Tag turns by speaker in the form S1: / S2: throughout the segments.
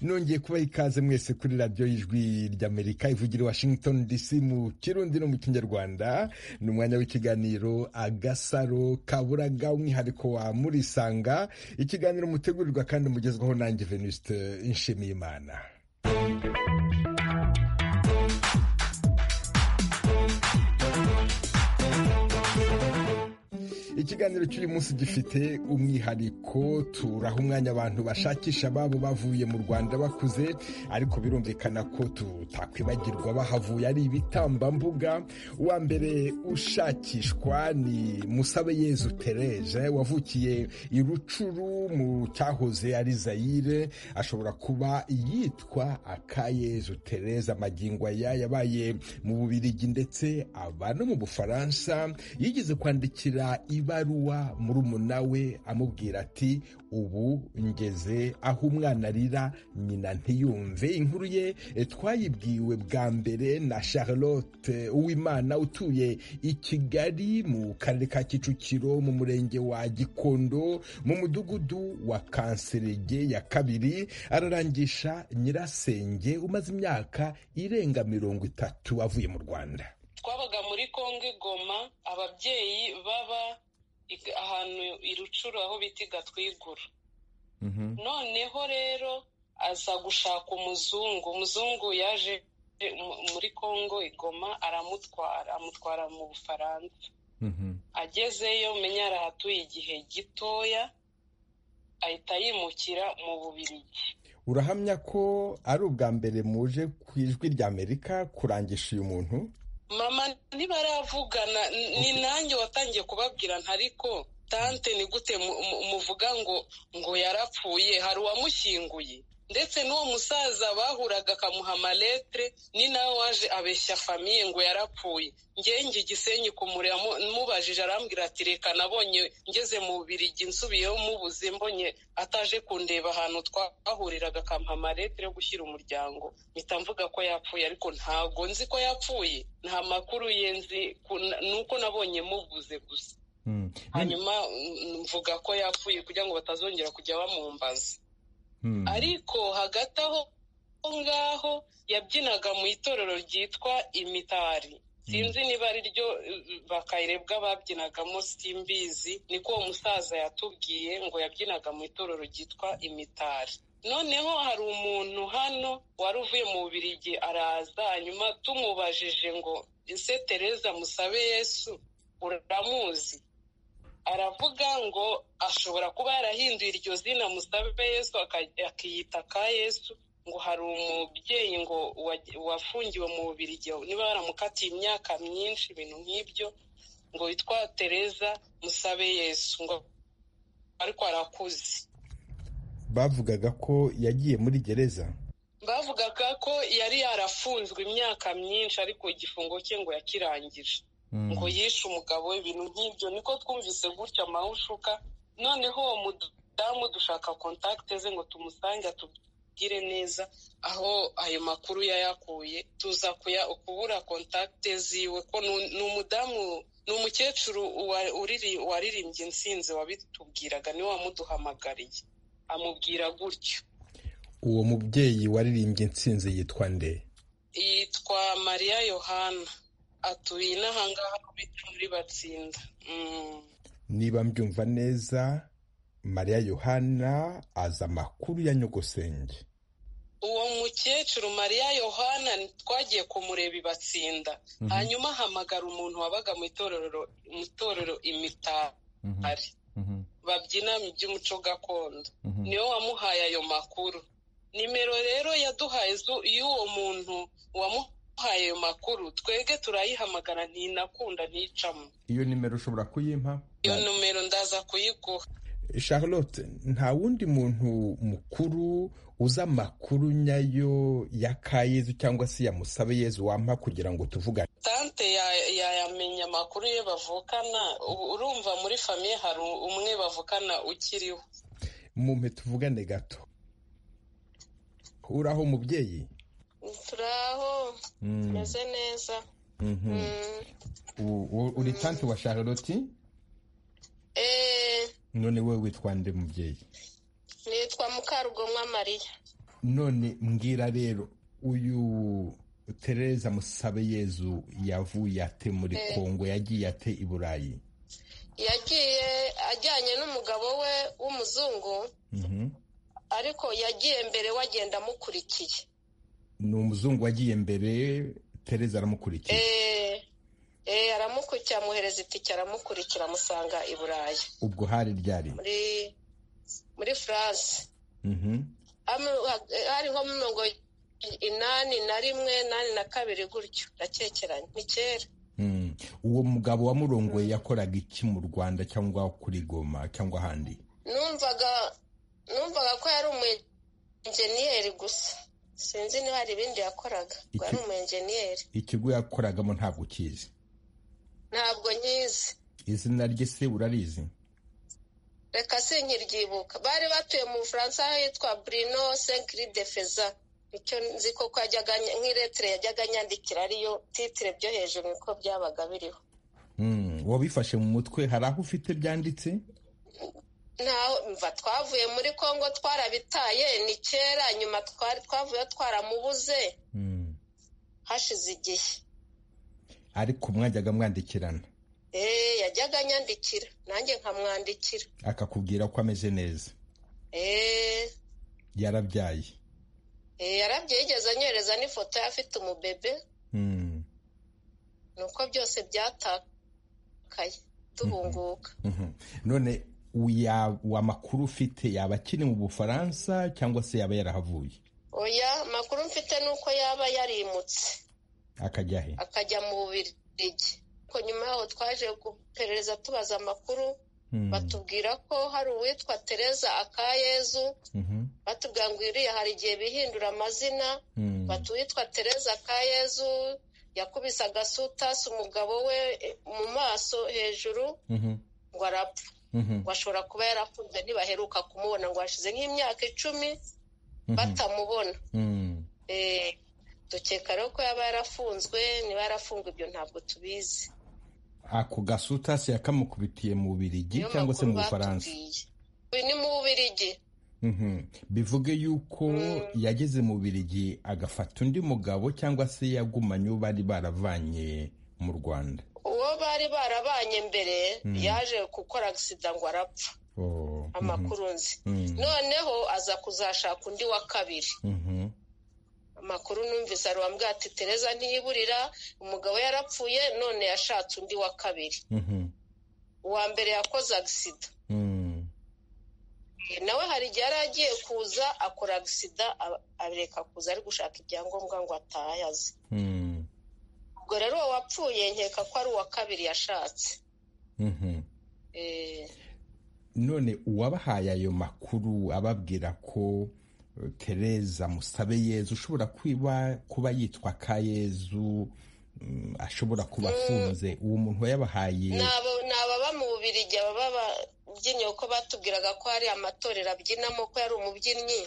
S1: nongeye kubaha ikaze mwese kuri radiyo y'ijwi ry'amerika ivugira washington dc mu kirundi no mu kinyarwanda ni umwanya w'ikiganiro agasaro kaburaga umwihariko wa murisanga ikiganiro mutegurirwa kandi mugezwaho nanjye venuste nshimiyimana ikiganiro cy'uyu munsi gifite umwihariko turaha umwanya abantu bashakisha ababo bavuye mu rwanda bakuze ariko birumvikana ko tutakwibagirwa bahavuye ari ibitambambuga uwa mbere ushakishwa ni musabe yezu tereje wavukiye i rucuru mu cyahoze ari zayire ashobora kuba yitwa akayezu tereze amagingo aya yabaye mu bubirigi ndetse aba no mu bufaransa yigeze kwandikira ibaruwa murumuna we amubwira ati ubu ngeze aho umwana arira nyina ntiyumve inkuru ye twayibwiwe bwa mbere na charlotte uwimana utuye i kigali mu karere ka kicukiro mu murenge wa gikondo mu mudugudu wa kanserege ya kabiri ararangisha nyirasenge umaze imyaka irenga mirongo itatu avuye mu rwanda
S2: twabaga muri kongo goma ababyeyi baba ahantu i rucuru aho bita igatwigura noneho rero aza gushaka umuzungu umuzungu yaje muri kongo igoma aramutwara amutwara mu bufaransa agezeyo menya arahatuye igihe gitoya ahita yimukira mu bubirigi
S1: urahamya ko ari ubwa mbere muje ku ijwi ry'amerika kurangisha uyu muntu
S2: mama ntibaravugana ni nanjye watangiye kubabwira ntariko tante ni gute muvuga ngo ngo yarapfuye hari uwamushyinguye ndetse n'uwo musaza bahuraga akamuha amaletre ni nawe waje abeshya famiye ngo yarapfuye ngenge igisenyi kumureba mubajije arambwira ati reka nabonye ngeze mu birigi nsubiyeho mubuze mbonye ataje kundeba ahantu twahuriraga akamuha amaletre yo gushyira umuryango mpita mvuga ko yapfuye ariko ntago nzi ko yapfuye nta makuru ye nzi nuko nabonye mubuze gusa hanyuma mvuga ko yapfuye kugira ngo batazongera kujya bamumbaza ariko hagati aho ngaho yabyinaga mu itorero ryitwa imitari sinzi niba ari ryo bakayirebwa babyinagamo simbizi niko uwo musaza yatubwiye ngo yabyinaga mu itorero ryitwa imitari noneho hari umuntu hano wari uvuye mu bubirigi araza hanyuma tumubajije ngo ese tereza musabe yesu uramuzi aravuga ngo ashobora kuba yarahinduye iryo zina musabe yesu akiyita ka yesu ngo hari umubyeyi ngo wafungiwe mu bubiri igihe niba baramukatiye imyaka myinshi ibintu nk'ibyo ngo witwa tereza musabe yesu ngo ariko arakuze
S1: bavugaga ko yagiye muri gereza
S2: bavugaga ko yari yarafunzwe imyaka myinshi ariko igifungo cye ngo yakirangije ngo yishe umugabo ibintu nk'ibyo niko twumvise gutya amahushuka noneho uwo mudamu dushaka kontakite ze ngo tumusange atubwire neza aho ayo makuru yayakuye tuza kubura kontakite ziwe ko ni umudamu ni umukecuru waririmbye insinzi wabitubwiraga niwe wamuduhamagariye amubwira gutyo
S1: uwo mubyeyi waririmbye insinzi yitwa nde
S2: yitwa mariya yohana atuye n'ahangaha muri batsinda
S1: niba mbyumva neza mariya yohana azi amakuru ya nyogosenge
S2: uwo mukecuru mariya yohana twagiye kumureba ibatsinda hanyuma ahamagara umuntu wabaga mu itorero imitari babyina mu by'umuco gakondo niwe wamuhaye ayo makuru nimero rero yaduhaye y'uwo muntu wamuhaye uhaye ayo makuru twebwe turayihamagara ntinakunda nticamo
S1: iyo nimero ushobora kuyimpa
S2: iyo nimero ndaza kuyiguha
S1: charlotte nta wundi muntu mukuru uzi amakuru nyayo ya kayezu cyangwa se ya musabe yezu wampa kugira ngo tuvugane
S2: tante yayamenya amakuru ye bavukana urumva muri famiye hari umwe bavukana ukiriho
S1: mumpe tuvugane gato uraho mubyeyi
S3: turaho tumeze neza
S1: uri tanti wa charlotte none wowe witwa nde mubyeyi
S3: nitwa mukarugomwa mariya
S1: none mbwira rero uyu tereza musabe yezu yavuye ate muri kongo yagiye ate i burayi
S3: yagiye ajyanye n'umugabo we w'umuzungu ariko yagiye mbere we agenda amukurikiye
S1: ni umuzungu wagiye mbere tereza aramukurikiye
S3: eee aramukurikiye amuhereza itike aramukurikira amusanga i burayi
S1: ubwo hari ryari
S3: muri furanse hari nko mu mirongo inani na rimwe inani na kabiri gutyo irakekeranye ni kera
S1: uwo mugabo wamurongoye yakoraga iki mu rwanda cyangwa kuri goma cyangwa ahandi
S3: numvaga numvaga ko yari umuyenjeniyeri gusa sinzi niba hari ibindi yakoraga ngo yari umuyenjeniyeri
S1: ikigo yakoragamo ntabwo ukizi
S3: ntabwo nyizi
S1: izina rye se urarizi
S3: reka sinkiryibuka bari batuye mu bufaransa aho yitwa burino senkiri de feza icyo nzi koko yajyaga nk'iretire yajyaga anyandikira ariyo titire byo hejuru niko byabaga biriho
S1: wabifashe mu mutwe hari aho ufite byanditse
S3: mva twavuye muri congo twarabitaye ni kera nyuma twari twavuye twaramubuze hashize igihe
S1: ariko mwajyaga mwandikirana
S3: eee yajyaga anyandikira nanjye nkamwandikira
S1: akakubwira ko ameze neza
S3: eee
S1: yarabyaye
S3: yarabye yigeze anyohereza n'ifoto ye afite umubebe ni uko byose byatakaye tubunguka
S1: none amakuru ufite yaba akiri mu bufaransa cyangwa se yaba yarahavuye
S3: oya amakuru mfite ni uko yaba yarimutse
S1: akajya he
S3: akajya mu bubirigi ariko nyuma yaho twaje guperereza tubaza amakuru batubwira ko hari uwitwa tereza akayezu batubwira ngo iriya hari igihe bihindura amazina batuwitwa tereza kayezu yakubise agasutasi umugabo we mu maso hejuru ngo arapfa ngo ashobora kuba yarafunze ntibaheruka kumubona ngo hashize nk'imyaka icumi batamubona dukeka rero ko yaba yarafunzwe niba yarafungwa ibyo ntabwo tubizi
S1: ako gasutasi yakamukubitiye mu bubirigi cyangwa se mu bufaransa
S3: ni mu bubirigi
S1: bivuge yuko yageze mu birigi agafata undi mugabo cyangwa se yagumanye uwo bari baravanye mu rwanda
S3: uwo bari barabanye mbere yaje gukora agisida ngo arapfa amakuru nzi noneho aza kuzashaka undi wa kabiri amakuru numvise arambwira ati tereza ntiyiburira umugabo yarapfuye none yashatse undi wa kabiri uwa mbere yakoze agisida nawe hari igihe yari agiye kuza akora agisida areka kuza ari gushaka ibyangombwa ngo atahe azi ubwo rero uwo wapfuye nkeka ko ari uwa kabiri yashatse
S1: none uwabahaye ayo makuru ababwira ko tereza musabe yezu ushobora kuba yitwa kayezu ashobora kuba afunze uwo muntu wayabahaye
S3: ni ababa mu bubiri igihe baba babyinnye kuko batubwiraga ko hari amatorero abyinamo ko yari umubyinnyi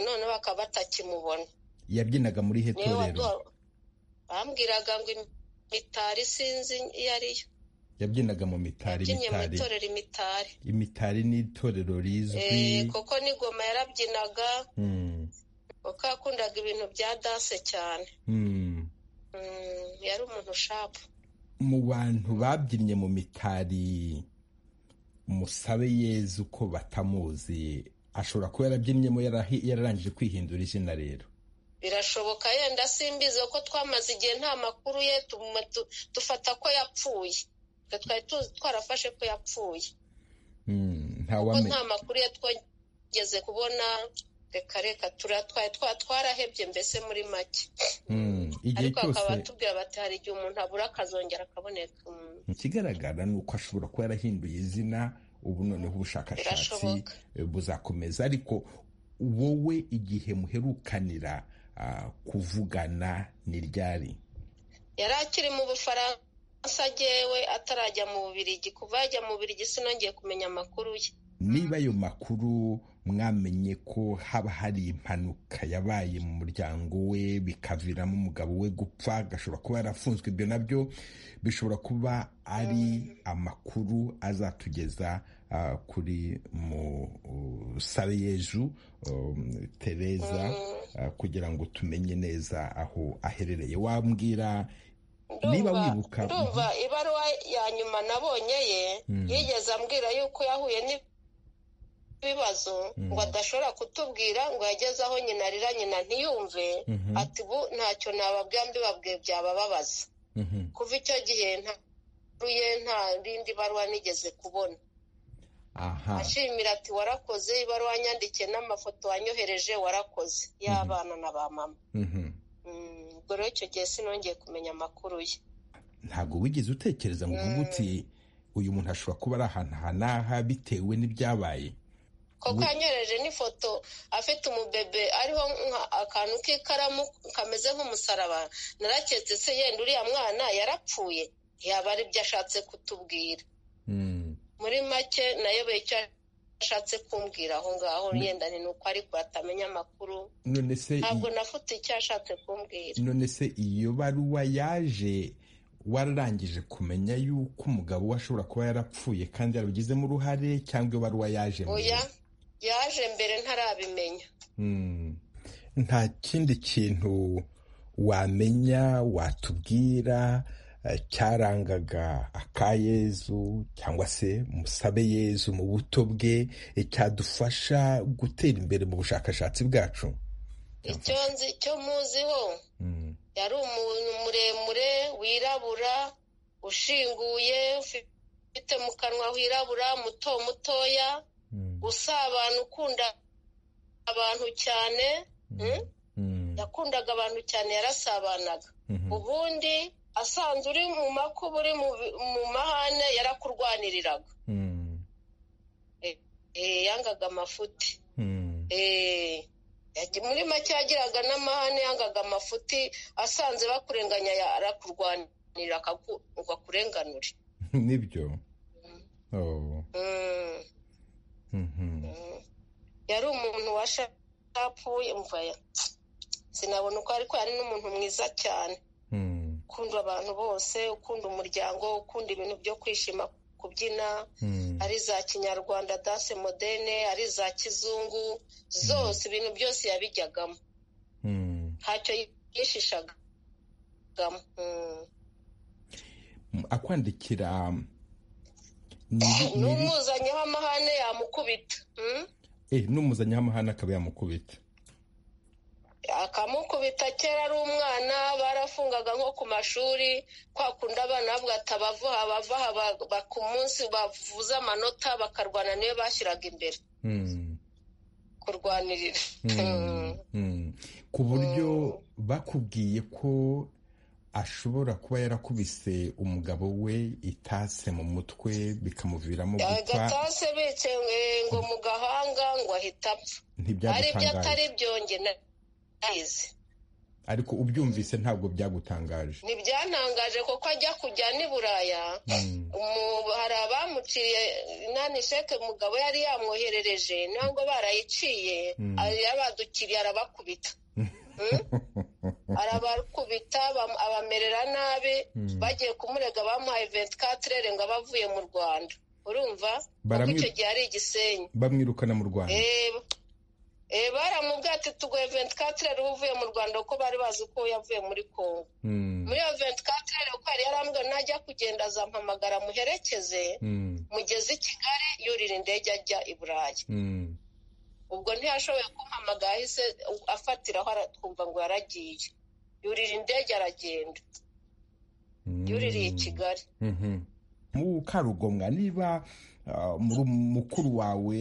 S3: none bakaba batakimubona
S1: yabyinaga muri he torero
S3: bambwiraga ngo imitari sinzi iyo ariyo
S1: yabyinaga mu mitari
S3: yabyinye mu itorero imitari
S1: imitari ni itorero rizwi
S3: kuko n'igoma yarabyinaga kuko yakundaga ibintu bya danse cyane yari umuntu ushapu
S1: mu bantu babyinnye mu mitari musabe yezu ko batamuzi ashobora kuba yarabyinyemo yararangije kwihindura izina rero
S3: birashoboka yenda simbizi ko twamaze igihe nta makuru ye dufata ko yapfuye twari twarafashe ko yapfuye kuko nta makuru ye twageze kubona reka reka turatwaye twarahebye mbese muri make ariko bakaba batubwira bati hari igihe umuntu abura akazongera akaboneka
S1: ikigaragara ni uko ashobora kuba yarahinduye izina ubu noneho ubushakashatsi buzakomeza ariko wowe igihe muherukanira kuvugana ni ryari
S3: yari akiri mu bufaransa agewe atarajya mu bubirigi kuva yajya mu bubirigi sinongeye kumenya amakuru ye
S1: niba ayo makuru mwamenye ko haba hari impanuka yabaye mu muryango we bikaviramo umugabo we gupfa agashobora kuba yarafunzwe ibyo nabyo bishobora kuba ari amakuru azatugeza kuri musabeyezu tereza kugira ngo tumenye neza aho aherereye wambwira niba wibuka
S3: ndumva ibaruwa ya nyuma nabonye ye yigeze ambwira yuko yahuye n'ibibazo ngo adashobora kutubwira ngo yageze aho nyina arira nyina ntiyumve ati ubu ntacyo nababwira mbibabwiye byabababaza kuva icyo gihe nta rindi baruwa nigeze kubona ashimira ati warakoze ibaruwa wanyandikiye n'amafoto wanyohereje warakoze y'abana na ba mama ubwo rero icyo gihe sinongeye kumenya amakuru ye
S1: ntabwo wigeze utekereza ngo uvuge uti uyu muntu ashobora kuba ari ahantu aha n'aha bitewe n'ibyabaye
S3: koko yanyohereje n'ifoto afite umubebe ariho akantu k'ikaramu kameze nk'umusaraba naraketse se yenda uriya mwana yarapfuye yaba ari byo ashatse kutubwira muri make nayo icyo ashatse kumbwira aho ngaho yenda ni uko ariko atamenya amakuru ntabwo nafite icyo ashatse kumbwira
S1: none se iyo baruwa yaje wararangije kumenya yuko umugabo we ashobora kuba yarapfuye kandi yarabigizemo uruhare cyangwa iyo baruwa yaje
S3: oya yaje mbere ntarabimenya
S1: nta kindi kintu wamenya watubwira cyarangaga akayezu cyangwa se musabe yezu mu buto bwe cyadufasha gutera imbere mu bushakashatsi bwacu
S3: icyo nzi icyo muziho yari umuntu muremure wirabura ushinguye ufite mu kanwa wirabura muto mutoya usabana ukunda abantu cyane yakundaga abantu cyane yarasabanaga ubundi asanzwe uri mu makuba uri mu mahane yarakurwaniriraga yangaga amafuti muri make yagiraga n'amahane yangaga amafuti asanze bakurenganya arakurwanirira akakurenganure
S1: nibyo
S3: yari umuntu washapfuye sinabona uko ariko yari n'umuntu mwiza cyane ukunda abantu bose ukunda umuryango ukunda ibintu byo kwishima kubyina ari za kinyarwanda danse modene ari za kizungu zose ibintu byose yabijyagamo ntacyo yishishagamo
S1: akwandikira
S3: n'umuzanyaho amahane yamukubita
S1: n'umuzanyaho amahane akaba yamukubita
S3: akamukubita kera ari umwana barafungaga nko ku mashuri kwa kundi abana bavuga ati abavaha abavuha ku munsi bavuze amanota bakarwana niyo bashyiraga imbere kurwanirira
S1: ku buryo bakubwiye ko ashobora kuba yarakubise umugabo we itase mu mutwe bikamuviramo
S3: gupfa agatase bicaye ngo mu gahanga ngo ahita apfa ari byo atari byongera
S1: ariko ubyumvise ntabwo byagutangaje
S3: ntibyantangaje kuko ajya kujya n'i buraya hari abamuciye inani sheke umugabo yari yamwoherereje ntabwo barayiciye yarabadukiriye arabakubita arabakubita abamerera nabi bagiye kumurega bamuhaye ventikatire ngo abavuye mu rwanda urumva kuko icyo gihe ari igisenyi
S1: bamwirukana mu rwanda
S3: baramubwira ati tugoye ventikatire uvuye mu rwanda kuko bari bazi ko yavuye muri congo muri iyo ventikatire kuko yari yarambwira najya kugenda azampamagara muherekeze mugeze i kigali yurira indege ajya i burayi ubwo ntiyashoboye kumpamagara ahise afatiraho twumva ngo yaragiye yurira indege aragenda yuririye i kigali
S1: mukarugomwa niba muri mukuru wawe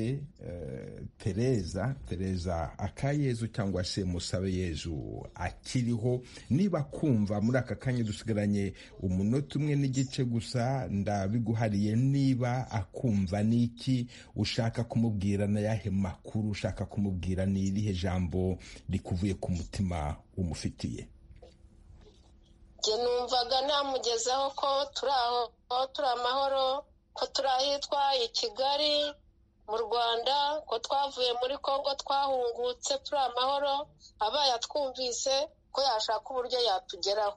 S1: tereza tereza akayezu cyangwa se musabe yezu akiriho niba kumva muri aka kanya dusigaranye umunota umwe n'igice gusa ndabiguhariye niba akumva n'iki ushaka kumubwira na yahe makuru ushaka kumubwira ni irihe jambo rikuvuye ku mutima umufitiye
S3: numvaga namugezaho ko turi aho turi amahoro ko turi ahitwa i kigali mu rwanda ko twavuye muri congo twahungutse turi amahoro abaye atwumvise ko yashaka uburyo yatugeraho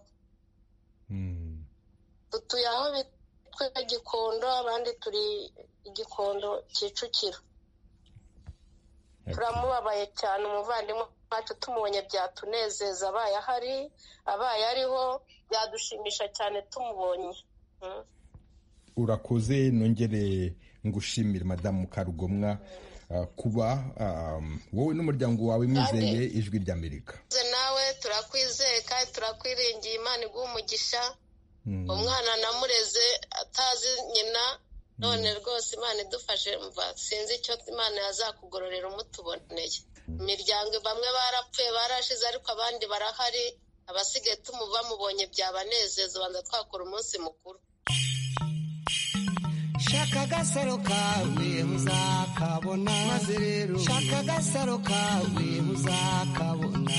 S3: dutuye aho bitwa gikondo abandi turi igikondo kicukiro turamubabaye cyane umuvandimwe wacu tumubonye byatunezeza abaye ahari abaye ariho byadushimisha cyane tumubonye
S1: urakoze nongere ngushimire madamu karugomwa kuba wowe n'umuryango wawe mwizeye ijwi ry'amerika
S3: nawe turakwizeye kandi turakwiringiye imana iguha umugisha umwana namureze atazi nyina none rwose imana idufashe mva sinzi icyo imana yazakugororera umutuboneye imiryango bamwe barapfuye barashize ariko abandi barahari abasigaye bamubonye byabanezeza banza twakora umunsi mukuru
S4: shaka agasaro kawe uzakabona maze rero shaka agasaro kawe uzakabona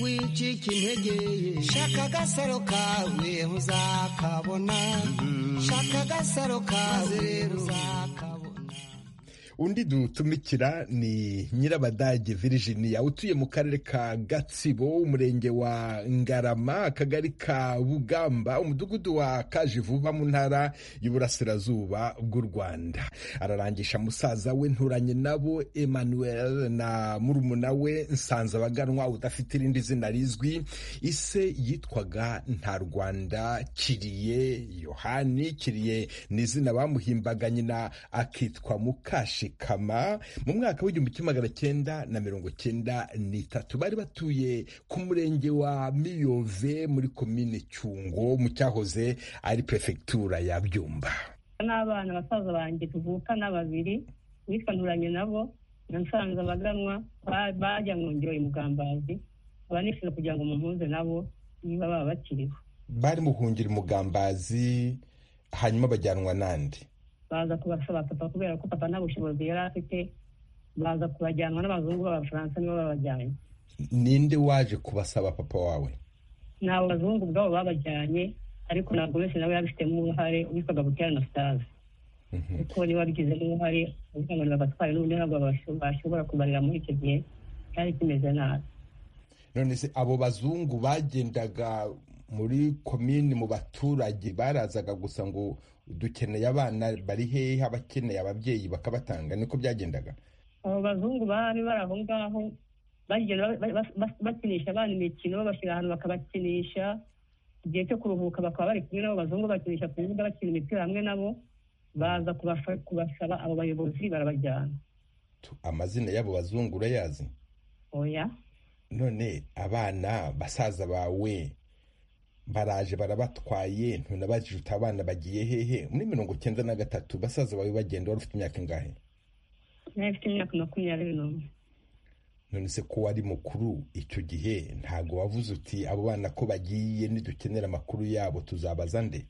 S4: wicika intege ye shaka agasaro kawe uzakabona shaka agasaro kawe uzakabona
S1: undi dutumikira ni nyirabadage Virginia utuye mu karere ka gatsibo umurenge wa ngarama akagari ka bugamba umudugudu wa kajivuba mu ntara y'uburasirazuba bw'u rwanda ararangisha musaza we nturanye nabo emmanuel na murumuna we nsanze abaganwa udafite irindi zina rizwi ise yitwaga nta rwanda kiriye yohani kiriye ni izina bamuhimbaga nyina akitwa mukashi kama mu mwaka w'igihumbi kimwe magana cyenda na mirongo cyenda n'itatu bari batuye ku murenge wa miyove muri komine cyungo mu cyahoze ari perefegitura ya byumba
S5: n'abana basaza banjye tuvukana babiri nitwanuranye nabo na nsanze abaganwa bajya mu ngiro imugambazi abanishyura kugira ngo mumpuze nabo niba baba bakiriho
S1: bari muhungira imugambazi hanyuma bajyanwa n'andi
S5: baza kubasaba papa kubera ko papa nta bushobozi yari afite baza kubajyanwa n'abazungu b'abafaransa nibo babajyanye
S1: ninde waje kubasaba papa wawe
S5: ni abo bazungu ubwabo babajyanye ariko ntabwo wese nawe yabifitemo uruhare witwaga butera na sitazi kuko niba wabigizemo uruhare ubusanzwe bagatwara n'ubundi ntabwo bashobora kubarira muri icyo gihe cyari kimeze nabi
S1: none se abo bazungu bagendaga muri komini mu baturage barazaga gusa ngo dukeneye abana bari hehe abakeneye ababyeyi bakabatanga niko byagendaga
S5: abo bazungu bari bari aho ngaho bagenda bakinisha abana imikino babashyira ahantu bakabakinisha igihe cyo kuruhuka bakaba bari kumwe n'abo bazungu bakinisha ku bibuga bakina imipira hamwe nabo baza kubasaba abo bayobozi barabajyana
S1: amazina y'abo bazungu urayazi
S5: oya
S1: none abana basaza bawe baraje barabatwaye ntunabajije uti abana bagiye hehe muri mirongo cyenda na gatatu basaza bawe bagenda wari ufite imyaka ingahe
S5: nawe ufite imyaka makumyabiri n'umwe
S1: none se ko wari mukuru icyo gihe ntabwo wavuze uti abo bana ko bagiye nidukenera amakuru yabo tuzabaza nde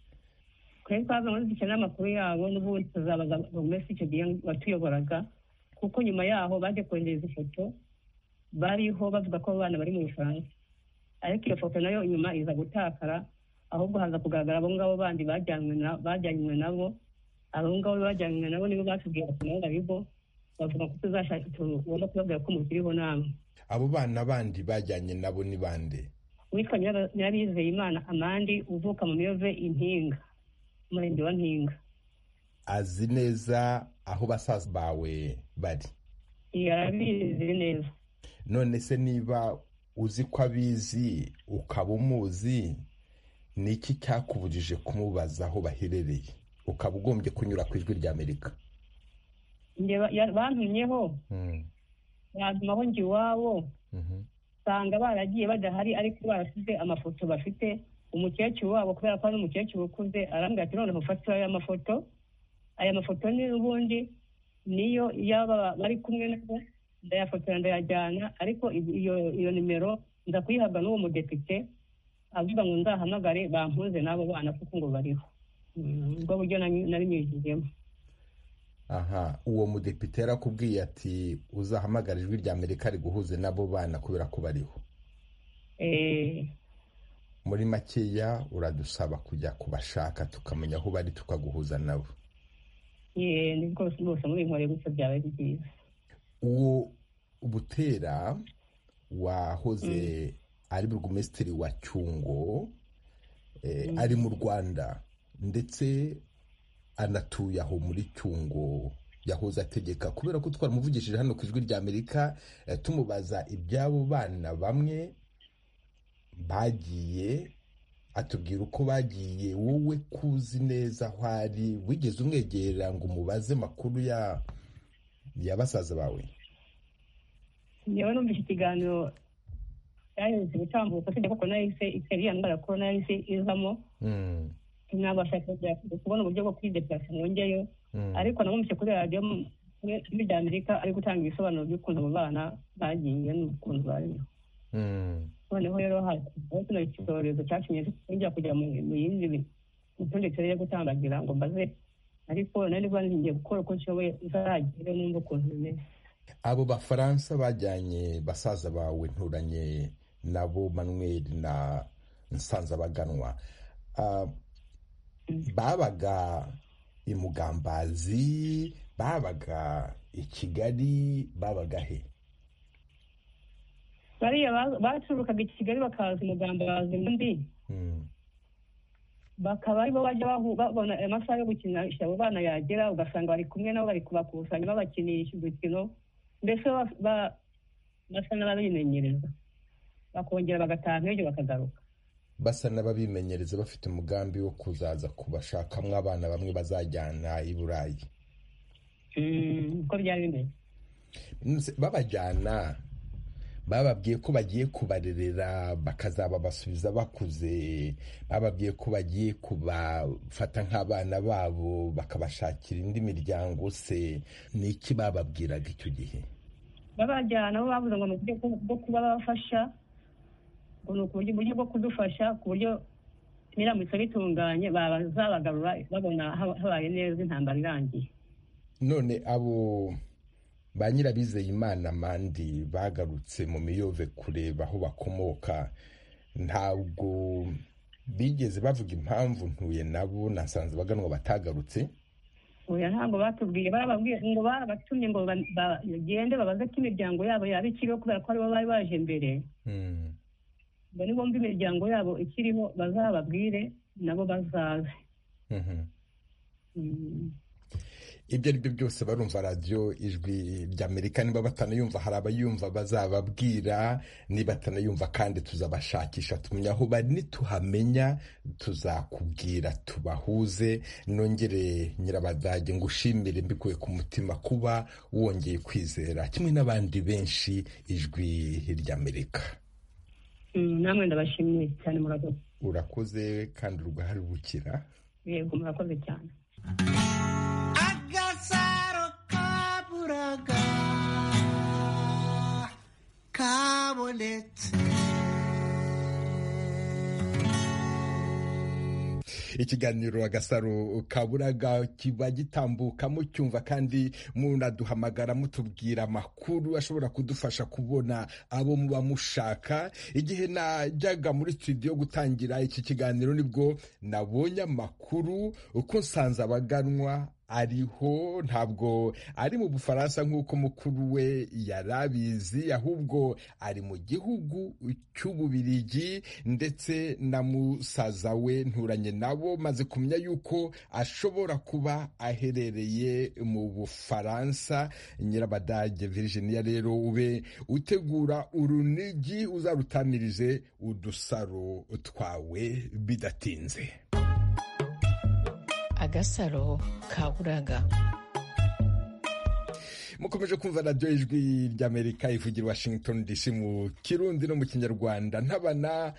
S5: twebwe twaza ngo dukenera amakuru yabo n'ubundi tuzabaza buri wese icyo gihe watuyoboraga kuko nyuma yaho bajya kohereza ifoto bariho bavuga ko abo bana bari mu bufaransa ariko iyo foto nayo inyuma iza gutakara ahubwo haza kugaragara abo ngabo bandi bajyanywe nabo abo ngabo bajyanywe nabo nibo batubwira kunabona bigo bavuga ko tuzashaka tugomba kubabwira ko mukiriho namwe
S1: abo bana bandi bajyanye nabo ni bande
S5: witwa nyirabizeye imana amandi uvuka mu miyove impinga umurenge wa mpinga
S1: azi neza aho basaza bawe bari
S5: yarabizi neza
S1: none se niba uzi ko abizi ukaba umuzi ni iki cyakubujije kumubaza aho baherereye ukaba ugombye kunyura ku ijwi ry'amerika
S5: bantumyeho bantumaho njye iwabo usanga baragiye badahari ariko barashyize amafoto bafite umukecuru wabo kubera ko ari umukecuru ukuze arambwira ati noneho ufatira aya mafoto aya mafoto ni ubundi niyo yaba bari kumwe nabo ndayafotora ndayajyana ariko iyo nimero nza kuyihabwa n'uwo mudepite avuga ngo nzahamagare bampuze n'abo bana kuko ngo bariho ubwo buryo nabinyujijemo
S1: aha uwo mudepite yarakubwiye ati uzahamagara ijwi rya amerika riguhuze n'abo bana kubera ko bariho muri makeya uradusaba kujya kubashaka tukamenya aho bari tukaguhuza nabo
S5: niko rwose muri inkore gutya byaba ari byiza
S1: uwo butera wahoze ari burugumesitiri wa cyungo ari mu rwanda ndetse anatuye aho muri cyungo yahoze ategeka kubera ko twaramuvugishije hano ku ijwi rya amerika tumubaza iby'abo bana bamwe bagiye atubwira uko bagiye wowe kuzi neza aho ari wigeze umwegera ngo umubaze makuru ya basaza bawe
S5: niba numva iki kiganiro cyahise gutambuka sinjya kuko nahise iriya ndwara ko nahise izamo nabasha kubona uburyo bwo kwidepurasa mwongeyo ariko namumvise kuri radiyo muri amerika ari gutanga ibisobanuro by'ukuntu abo bana bagiye n'ukuntu bariho noneho rero hari kino cyorezo cyatumye njya kujya mu yindi mitondekere turere gutambagira ngo mbaze ariko nari ngiye gukora uko nshoboye uzaragire numva ukuntu bimeze
S1: abo bafaransa bajyanye basaza bawe nturanye nabo manuel na nsanzabaganwa babaga imugambazi babaga i kigali babaga he
S5: bariya bacururukaga i kigali bakaza umugambazi mbi bakaba aribo bajya babona amasaha yo gukinisha abo bana yagera ugasanga bari kumwe nabo bari kubakusanya babakinisha udukino mbese basa n'ababimenyereza bakongera bagataha nk'ibyo bakagaruka
S1: basa n'ababimenyereza bafite umugambi wo kuzaza kubashakamo abana bamwe bazajyana i burayi
S5: uko byari bimeze
S1: babajyana bababwiye ko bagiye kubarerera bakazababasubiza bakuze bababwiye ko bagiye kubafata nk'abana babo bakabashakira indi miryango se ni iki bababwiraga icyo gihe
S5: babajyana bo bavuze ngo ni uburyo bwo kuba bafasha ni uburyo bwo kudufasha ku buryo biramutse bitunganye bazabagarura babona habaye neza intambara irangiye
S1: none abo ba nyirabizeye imana mandi bagarutse mu miyove kureba aho bakomoka ntabwo bigeze bavuga impamvu ntuye nabo nasanze baganwa batagarutse
S5: oya ntabwo batubwiye barababwiye ngo babatumye ngo bagende babaze ko imiryango yabo yaba ikiriho kubera ko aribo bari baje mbere ngo nibumva imiryango yabo ikiriho bazababwire nabo bazaze
S1: ibyo ari byo byose barumva radiyo ijwi ry'amerika niba batanayumva hari abayumva bazababwira niba batanayumva kandi tuzabashakisha tumenya aho bari nituhamenya tuzakubwira tubahuze nongere nyirabadage ngushimire mbikuye ku mutima kuba wongeye kwizera kimwe n'abandi benshi ijwi ry'amerika
S5: namwe ndabashimiye cyane murakoze
S1: urakoze kandi uruhare rukira
S5: yego murakoze cyane
S1: ikiganiro agasaro kaburaga kiba gitambukamo cyumva kandi munaduhamagara mutubwira amakuru ashobora kudufasha kubona abo muba mushaka igihe najyaga muri studio gutangira iki kiganiro nibwo nabonye amakuru uko nsanze abaganwa ariho ntabwo ari mu bufaransa nk'uko mukuru we yari abizi ahubwo ari mu gihugu cy'ububirigi ndetse na musaza we nturanye nabo maze kumenya yuko ashobora kuba aherereye mu bufaransa nyirabadage virginia rero ube utegura urunigi uzarutamirize udusaro twawe bidatinze
S6: agasaro kaburaga
S1: mukomeje kumva radiyo ijwi ry'amerika ivugira washington dc mu kirundi no mu kinyarwanda ntabana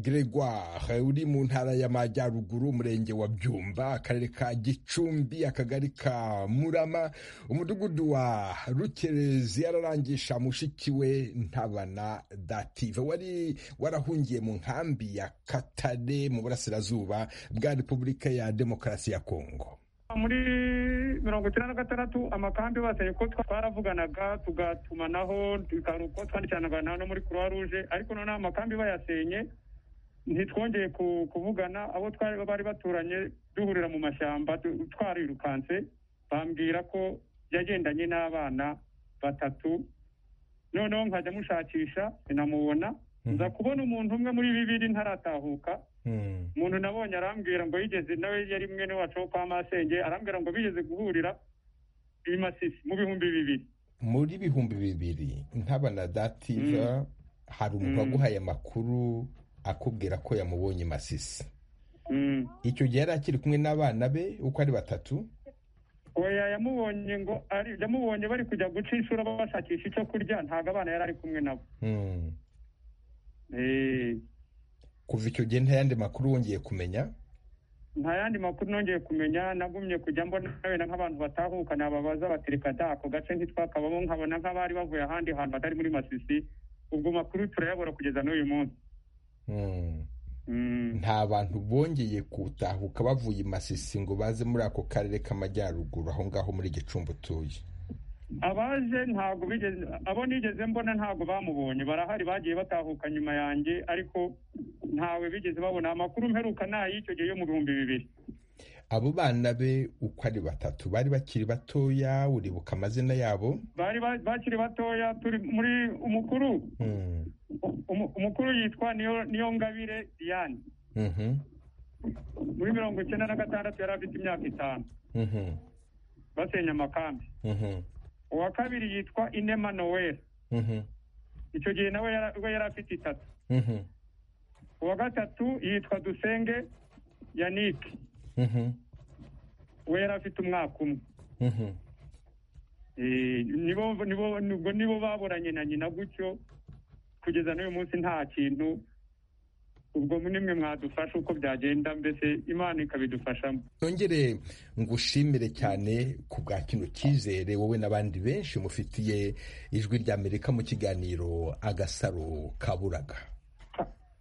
S1: gregoire uri mu ntara y'amajyaruguru umurenge wa byumba akarere ka gicumbi akagari ka murama umudugudu wa rukerezi yararangisha mushiki we ntabana dative wari warahungiye mu nkambi ya katare mu burasirazuba bwa repubulika ya demokarasi ya kongo
S7: muri mirongo icyenda na gatandatu amakambi bose ariko twaravuganaga tugatumanaho hari uko twandikiranaga no muri croix rouge ariko noneho amakambi bayasenye ntitwongeye kuvugana abo bari baturanye duhurira mu mashyamba twarirukanse bambwira ko yagendanye n'abana batatu noneho nkajya mushakisha sinamubona nza kubona umuntu umwe muri bibiri ntaratahuka umuntu nabonye arambwira ngo yigeze nawe yari mwene wacu wo kwa masenge arambwira ngo bigeze guhurira i masisi mu bihumbi bibiri
S1: muri bihumbi bibiri ntabanadativa hari umuntu waguhaye amakuru akubwira ko yamubonye masisi icyo gihe yari akiri kumwe n'abana be uko ari batatu
S7: oya yamubonye ngo yamubonye bari kujya guca inshuro bashakisha icyo kurya ntabwo abana yari ari kumwe nabo
S1: kuva icyo gihe nta yandi makuru wongeye kumenya
S7: nta yandi makuru nongeye kumenya nagumye kujya mbona wenda nk'abantu batahuka nababaza batereka da ako gace ntitwakabamo nkabona nk'abari bavuye ahandi hantu hatari muri masisi ubwo makuru turayabura kugeza n'uyu munsi
S1: nta bantu bongeye gutahuka bavuye i masisi ngo baze muri ako karere k'amajyaruguru aho ngaho muri gicumbi utuye
S7: abaje ntabwo bigeze abo nigeze mbona ntabwo bamubonye barahari bagiye batahuka nyuma yanjye ariko ntawe bigeze babona amakuru mperuka ni ay'icyo gihe yo mu bihumbi bibiri
S1: abo bana be uko ari batatu bari bakiri batoya uribuka amazina yabo
S7: bari bakiri batoya turi muri umukuru umukuru yitwa niyo ngabire diane muri mirongo icyenda na gatandatu yari afite imyaka itanu basenya amakambi uwa kabiri yitwa inema noel icyo gihe nawe yari afite itatu uwa gatatu yitwa dusenge yanike we yari afite umwaka umwe ubwo nibo baburanye na nyina gutyo kugeza n'uyu munsi nta kintu ubwo nimwe mwadufasha uko byagenda mbese imana ikabidufashamo
S1: nongere ngushimire cyane ku bwa kino cyizere wowe n'abandi benshi mufitiye ijwi rya amerika mu kiganiro agasaro kaburaga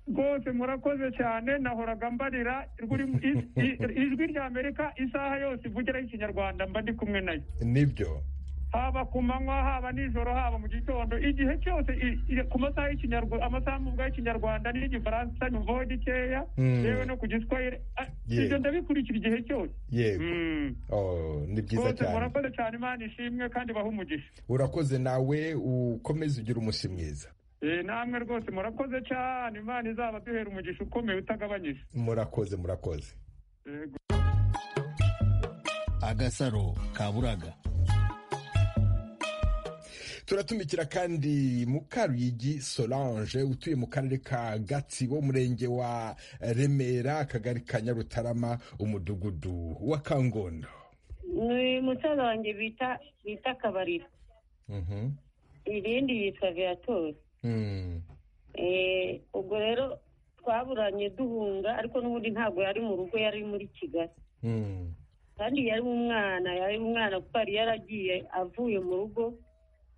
S7: rwose murakoze cyane nahoraga mbarira ijwi rya amerika isaha yose ivugiraho ikinyarwanda mba ndi kumwe nayo
S1: nibyo
S7: haba ku manywa haba nijoro haba mu gitondo igihe cyose ku masaha y'ikinyarwanda amasaha mu y'ikinyarwanda n'igifaransa nyumvaho gikeya yewe no ku giswahili ibyo ndabikurikira igihe cyose
S1: yego ni byiza cyane
S7: murakoze cyane imana ishimwe kandi bahe umugisha
S1: urakoze nawe ukomeze ugira umunsi mwiza
S7: namwe rwose murakoze cyane imana izaba duhera umugisha ukomeye utagabanyije
S1: murakoze murakoze
S8: agasaro kaburaga
S1: turatumikira kandi mukaruyigi solange utuye mu karere ka gatsibo umurenge wa remera akagari ka nyarutarama umudugudu wa kangondo
S9: ni musaza wanjye bita bita kabariro irindi yitwa viyatori ubwo rero twaburanye duhunga ariko n'ubundi ntabwo yari mu rugo yari muri kigali kandi yari umwana yari umwana kuko yari yaragiye avuye mu rugo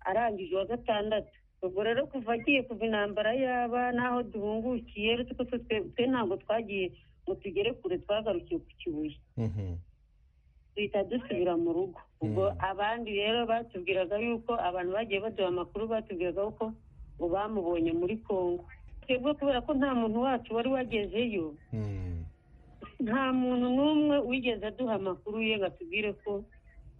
S9: arangije uwa gatandatu ubwo rero kuva agiye kuva intambara yaba n'aho duhungukiye twe ntabwo twagiye ngo tugere kure twagarukiye ku kibuye duhita dusubira mu rugo ubwo abandi rero batubwiraga yuko abantu bagiye baduha amakuru batubwiraga yuko ngo bamubonye muri congo twebwe kubera ko nta muntu wacu wari wagezeyo nta muntu n'umwe wigeze aduha amakuru ye ngo atubwire ko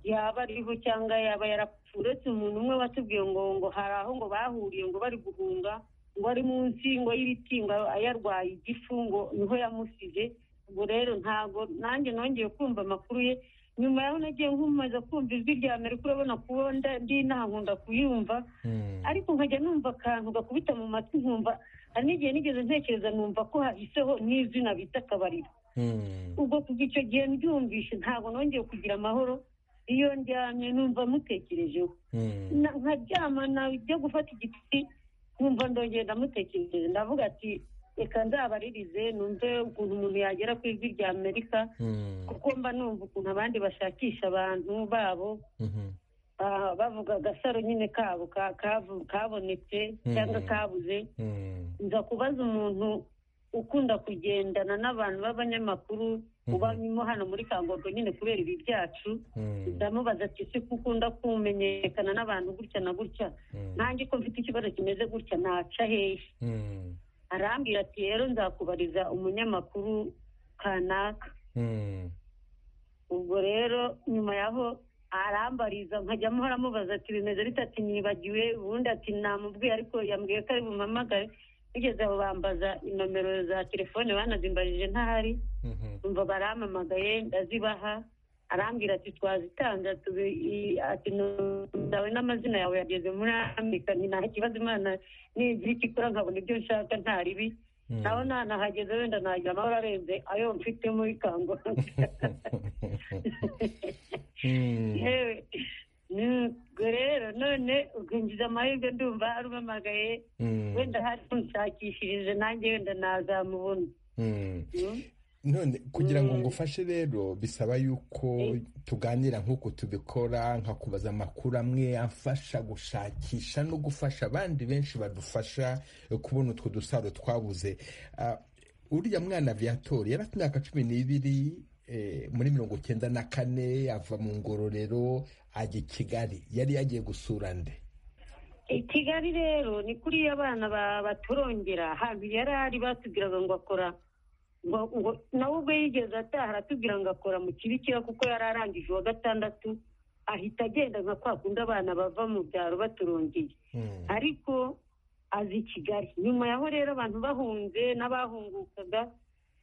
S9: yaba ariho cyangwa yaba yarapfuye uretse umuntu umwe watubwiye ngo ngo hari aho ngo bahuriye ngo bari guhunga ngo ari munsi ngo y'ibiti ngo yarwaye igifu ngo niho yamusize ubwo rero ntabwo nanjye nongeye kumva amakuru ye nyuma yaho nagiye nkomeza kumva ijwi rya amerika urabona kuba ndi inaha nkunda kuyumva ariko nkajya numva akantu gakubita mu matwi nkumva hari n'igihe nigeze ntekereza numva ko hahiseho n'izina bita akabariro ubwo kuva icyo gihe mbyumvishe ntabwo nongeye kugira amahoro iyo ndyamye numva mutekerejeho nkaryama najya gufata igiti nkumva ndongera ndamutekereje ndavuga ati reka nzabaririze numve ukuntu umuntu yagera ku ijwi rya amerika kuko mba numva ukuntu abandi bashakisha abantu babo bavuga agasaro nyine kabo kabonetse cyangwa kabuze nza kubaza umuntu ukunda kugendana n'abantu b'abanyamakuru ubanyemo hano muri kangorwa nyine kubera ibi byacu ndamubaza ati si ko ukunda kumenyekana n'abantu gutya na gutya nanjye ko mfite ikibazo kimeze gutya naca hehe arambwira ati rero nzakubariza umunyamakuru kanaka ubwo rero nyuma yaho arambariza nkajya amubaza ati bimeze bitatu nibagiwe ubundi ati namubwiye ariko yambwiye ko ari bumamagare bigeze aho bambaza inomero za telefone banazimbarije ntahari umva barampamagaye ndazibaha arambwira ati twazitanze ati zawe n'amazina yawe yageze muri amerika ni nta kibazo imana nigira icyo ikora nkabona ibyo nshaka nta ribi naho nanahageze wenda nagira amahoro arenze ayo mfite muri kanguha yewe ubwo rero none ubwinjiza amahirwe ndumva arumamagaye wenda hari umushakishirije nanjye wenda nazamubona
S1: none kugira ngo ngufashe rero bisaba yuko tuganira nk'uko tubikora nkakubaza amakuru amwe afasha gushakisha no gufasha abandi benshi badufasha kubona utwo dusaro twabuze uriya mwana viyatori yari afite imyaka cumi n'ibiri muri mirongo icyenda na kane ava mu ngororero ajya i kigali yari yagiye gusura nde
S9: i kigali rero ni kuri iyo abana baturongera ahantu yari ari batubwiraga ngo akora nawe ubwo yigeze ataha aratubwira ngo akora mu kibikira kuko yari arangije uwa gatandatu ahita agenda nka kwa kundi abana bava mu byaro baturongeye ariko azi i kigali nyuma yaho rero abantu bahunze n'abahungukaga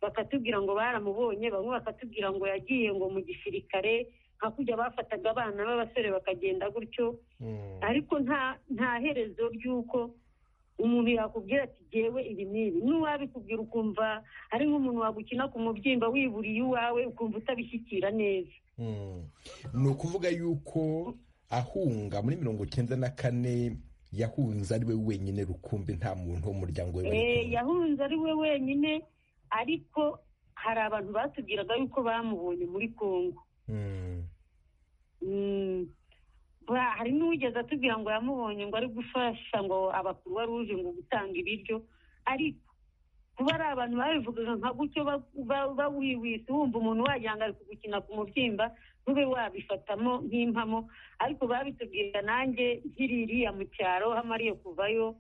S9: bakatubwira ngo baramubonye bamwe bakatubwira ngo yagiye ngo mu gisirikare nka kujya bafataga abana b'abasore bakagenda gutyo ariko nta herezo ry'uko umuntu yakubwira ati ngewe ibi n'ibi n'uwabikubwira ukumva ari nk'umuntu wagukina ku mubyimba wiburiye iwawe ukumva utabishyikira neza
S1: ni ukuvuga yuko ahunga muri mirongo icyenda na kane yahunze ari we wenyine rukumbi nta muntu w'umuryango we
S9: yahunze ari we wenyine ariko hari abantu batubwiraga yuko bamubonye muri kongo hari n'uwigeze atubwira ngo yamubonye ngo ari gufasha ngo abakurwa ruje ngo gutanga ibiryo ariko kuba ari abantu babivugaga nka gutyo bawiwise wumva umuntu wagira ari kugukina ku mubyimba ntube wabifatamo nk'impamo ariko babitubwira nanjye nkiri iriya mu cyaro hamariye kuvayo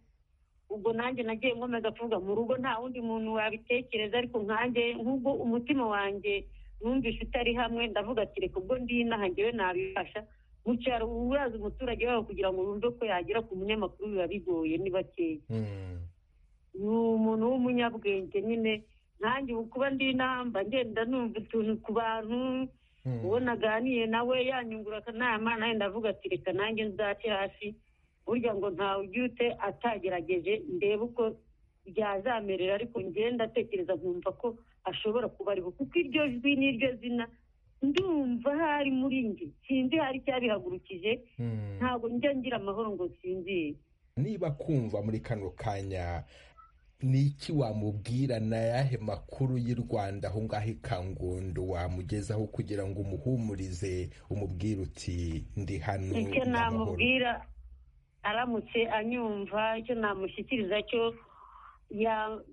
S9: ubwo nanjye nagiye nkomeza kuvuga mu rugo nta wundi muntu wabitekereza ariko nkanjye nk'ubwo umutima wanjye numvise utari hamwe ndavuga ati reka ubwo ndinaha ngewe nabifasha mu cyaro uraza umuturage wabo kugira ngo wumve ko yagera ku munyamakuru biba bigoye ni bakeya ni umuntu w'umunyabwenge nyine nanjye ubu kuba ndi inamba ngenda numva utuntu ku bantu uwo naganiye nawe yanyungura akanama nawe ndavuga ati reka nanjye nzace hasi burya ngo ntawe ujya ute atagerageje ndebe uko byazamerera ariko ngenda atekereza nkumva ko ashobora kuba ariho kuko iryo jwi n'iryo zina ndumva hari muri njye sinzi hari icyabihagurukije ntabwo njya ngira amahoro ngo nsinzire
S1: niba kumva muri kano kanya ni iki wamubwira na yahe makuru y'u rwanda aho ngaho ikangondo wamugezaho kugira ngo umuhumurize umubwire uti ndi hano
S9: icyo namubwira aramutse anyumva icyo namushyikiriza cyo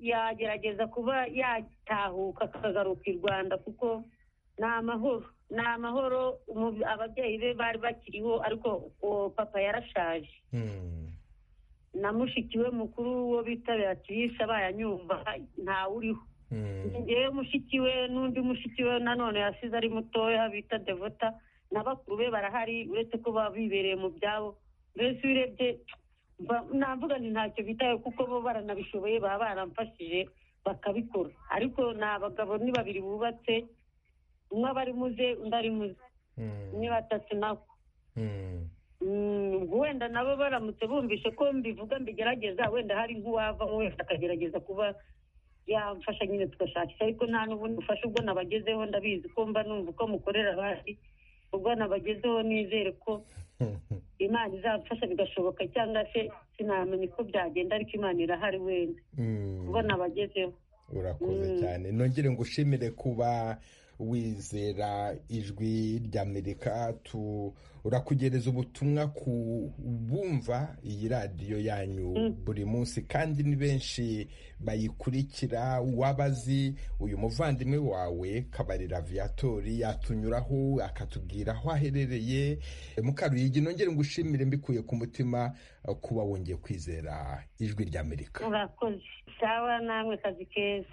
S9: yagerageza kuba yatahuka akagaruka i rwanda kuko ni amahoro ni amahoro ababyeyi be bari bakiriho ariko uwo papa yarashaje na mushiki we mukuru wo bita beatrice bayanyumva ntawuriho ngewe mushiki we n'undi mushiki we nanone yasize ari mutoya bita devota na bakuru be barahari uretse ko baba bibereye mu byabo mbese iyo urebye navuga ni ntacyo bitaye kuko bo baranabishoboye baba baramfashije bakabikora ariko ni abagabo ni babiri bubatse umwe aba ari muze undi ari muze ni batatu nabo wenda nabo baramutse bumvise ko mbivuga mbigerageza wenda hari nk'uwavamo wese akagerageza kuba yamfasha nyine tugashakisha ariko nta n'ubundi bufasha ubwo nabagezeho ndabizi ko mba numva uko mukorera abandi ubwo nabagezeho nizere ko imana izamfasha bigashoboka cyangwa se sinamenya uko byagenda ariko imana irahari wenda ubwo nabagezeho
S1: urakoze cyane nongere ngo ushimire kuba wizera ijwi ry'amerika turakugereza ubutumwa ku bumva iyi radiyo yanyu buri munsi kandi ni benshi bayikurikira wabazi uyu muvandimwe wawe kabarira viyatori yatunyuraho akatubwira aho aherereye mukaruyigi nongere ngo ushimire mbikuye ku mutima kuba wongeye kwizera ijwi ry'amerika
S9: murakoze sawa namwe kazi keza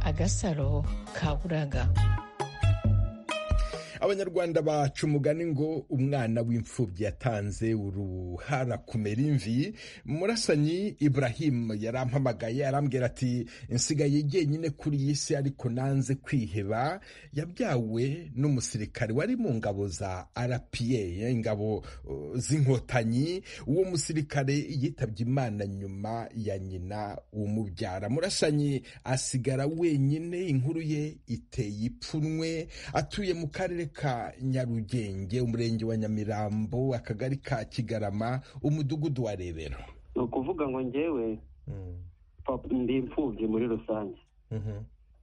S6: agasaro ka buraga
S1: abanyarwanda baca umugani ngo umwana w'imfubyi yatanze uruhara kumera imvi murasanyi Ibrahim yarampamagaye arambwira ati nsigaye jyenyine kuri iyi si ariko nanze kwiheba yabyawe n'umusirikare wari mu ngabo za RPA ingabo z'inkotanyi uwo musirikare yitabye imana nyuma ya nyina umubyara murasanyi asigara wenyine inkuru ye iteye ipfunwe atuye mu karere ka nyarugenge umurenge wa nyamirambo akagari ka kigarama umudugudu wa rebero
S10: ni ukuvuga ngo ngewe ndi imfubyi muri rusange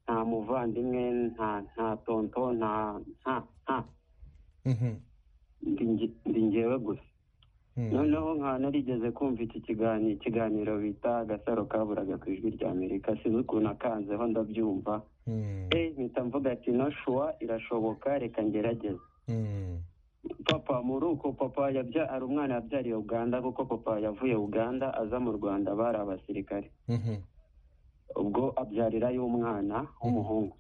S10: nta muvandimwe nta nta tonto nta nta nta ndi ngewe gusa noneho nka narigeze kumva iki kiganiro bita agasaro kaburaga ku ijwi rya amerika sinzi ukuntu akanzeho ndabyumva mpita mvuga ati no shuwa irashoboka reka ngerageze papa muri uko papa ari umwana yabyariye uganda kuko papa yavuye uganda aza mu rwanda bari abasirikare ubwo abyarirayo umwana w'umuhungu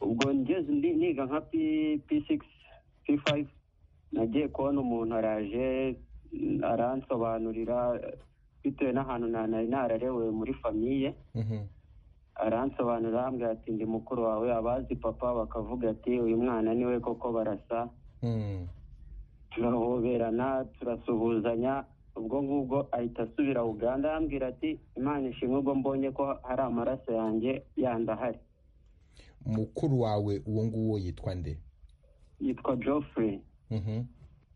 S10: ubwo ngeze niga nka pisikisi pifayive nagiye kubona umuntu araje aransobanurira bitewe n'ahantu nari nararewe muri famiye aransobanurira arambwira ati ndi mukuru wawe abazi papa bakavuga ati uyu mwana niwe koko barasa turahoberana turasuhuzanya ubwo ngubwo ahita asubira uganda arambwira ati imana ishimwe ubwo mbonye ko hari amaraso yanjye yandi ahari
S1: mukuru wawe uwo nguwo yitwa nde
S10: yitwa geoffrey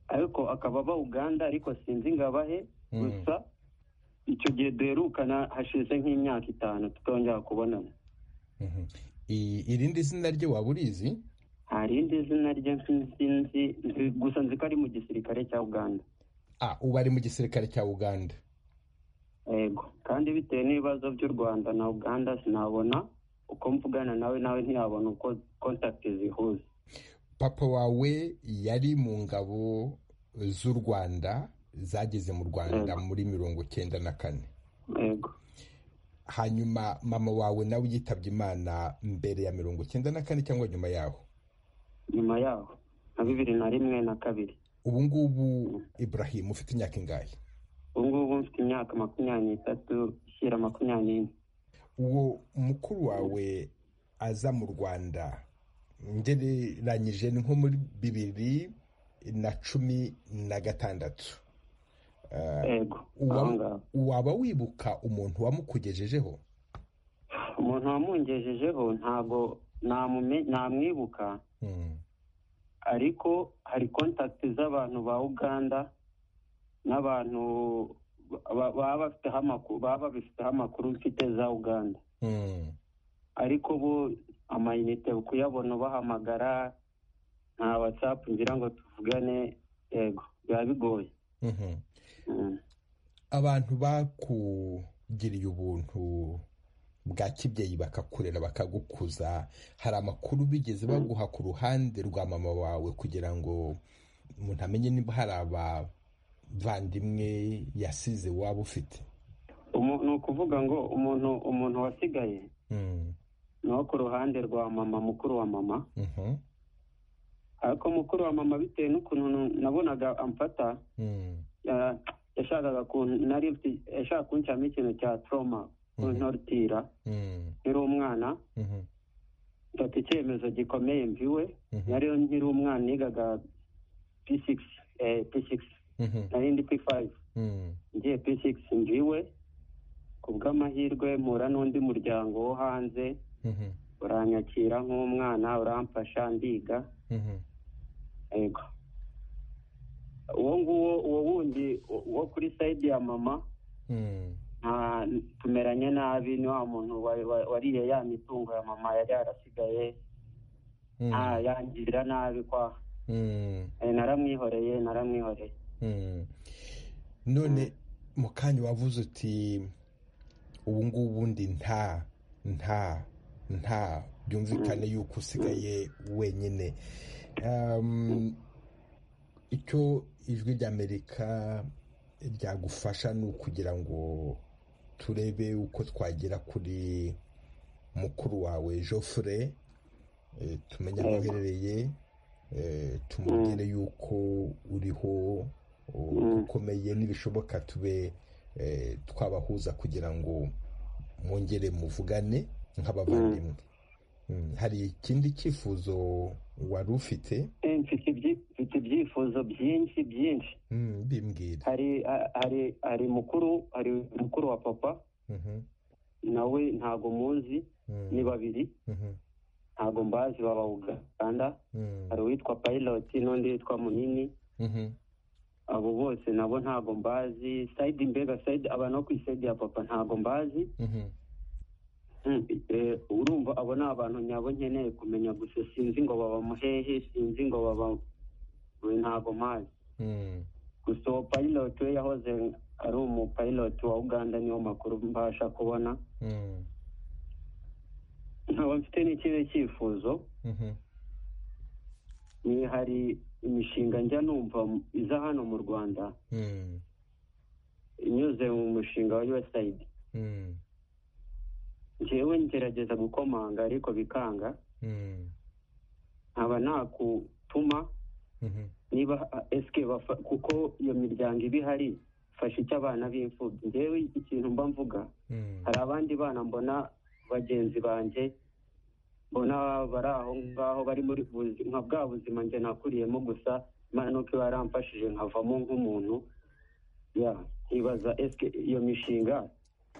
S10: ariko akaba aba uganda ariko sinzi ngo abahe gusa icyo gihe duherukana hashize nk'imyaka itanu tutongera kubonana
S1: irindi zina rye waba urizi
S10: nta rindi zina rye sinzi gusa nzi ko ari mu gisirikare cya uganda
S1: ubu ari mu gisirikare cya uganda
S10: yego kandi bitewe n'ibibazo by'u rwanda na uganda sinabona uko mvugana nawe nawe ntiyabona uko kontakiti zihuza
S1: papa wawe yari mu ngabo z'u rwanda zageze mu rwanda muri mirongo icyenda na kane hanyuma mama wawe nawe yitabye imana mbere ya mirongo icyenda na kane cyangwa nyuma yaho
S10: nyuma yaho na bibiri na rimwe na kabiri
S1: ubu ngubu Ibrahim ufite imyaka ingahe
S10: ubu ngubu mfite imyaka makumyabiri n'itatu ishyira makumyabiri n'ine
S1: uwo mukuru wawe aza mu rwanda ngereranyije ni nko muri bibiri na cumi na gatandatu waba wibuka umuntu wamukugejejeho
S10: umuntu wamungejejeho ntabwo namwibuka ariko hari kontakiti z'abantu ba uganda n'abantu baba babifiteho amakuru mfite za uganda ariko bo amayinite kuyabona ubahamagara nta watsapu ngira ngo tuvugane yego biba bigoye
S1: abantu bakugiriye ubuntu bwa kibyeyi bakakurera bakagukuza hari amakuru bigeze baguha ku ruhande rwa mama wawe kugira ngo umuntu amenye niba hari abavandimwe yasize waba ufite
S10: ni ukuvuga ngo umuntu umuntu wasigaye ni uwo ku ruhande rwa mama mukuru wa mama ariko mukuru wa mama bitewe n'ukuntu nabonaga amfata yashakaga yashaka kunshyiramo ikintu cya toroma kuntorotira nkiri umwana mfata icyemezo gikomeye mbiwe nariyo nkiri umwana nigaga p6 p6 narindi p5 ngiye p6 mbiwe ku bw'amahirwe mpura n'undi muryango wo hanze uranyakira nk'umwana uramfasha ndiga yego uwo nguwo uwo wundi wo kuri sayidi ya mama tumeranye nabi ni wa muntu wariye ya mitungo ya mama yari yarasigaye yangirira nabi kwa naramwihoreye naramwihoreye
S1: none mu kanya wavuze uti ubu ngubu ndi nta nta nta byumvikane yuko usigaye wenyine icyo ijwi ry'amerika ryagufasha ni ukugira ngo turebe uko twagera kuri mukuru wawe Geoffrey tumenya aho aherereye tumubwire yuko uriho ukomeye n'ibishoboka tube twabahuza kugira ngo mwongere muvugane nk'abavandimwe hari ikindi cyifuzo wari ufite
S10: mfite ibyifuzo byinshi byinshi
S1: bimbwira
S10: hari mukuru hari mukuru wa papa nawe ntago muzi ni babiri ntago mbazi baba uganda hari uwitwa payiroti n'undi witwa munini abo bose nabo ntago mbazi sayidi mbega sayidi abantu bo ku isayidi ya papa ntago mbazi urumva abo ni abantu nyabo nkeneye kumenya gusa sinzi ngo baba muhehe sinzi ngo baba ntago mpazi gusa uwo payiroti we yahoze ari umupayiroti wa uganda niwo makuru mbasha kubona nkaba mfite n'ikihe cyifuzo ni hari imishinga njya numva iza hano mu rwanda inyuze mu mushinga wa yuwesayidi njyewe ngerageza gukomanga ariko bikanga nkaba nakutuma niba esike kuko iyo miryango iba ihari fasha icyo abana b'imfubyi njyewe ikintu mba mvuga hari abandi bana mbona bagenzi banjye mbona bari aho ngaho bari muri nka bwa buzima njye nakuriyemo gusa imana nuko iba yaramfashije nkavamo nk'umuntu nkibaza esike iyo mishinga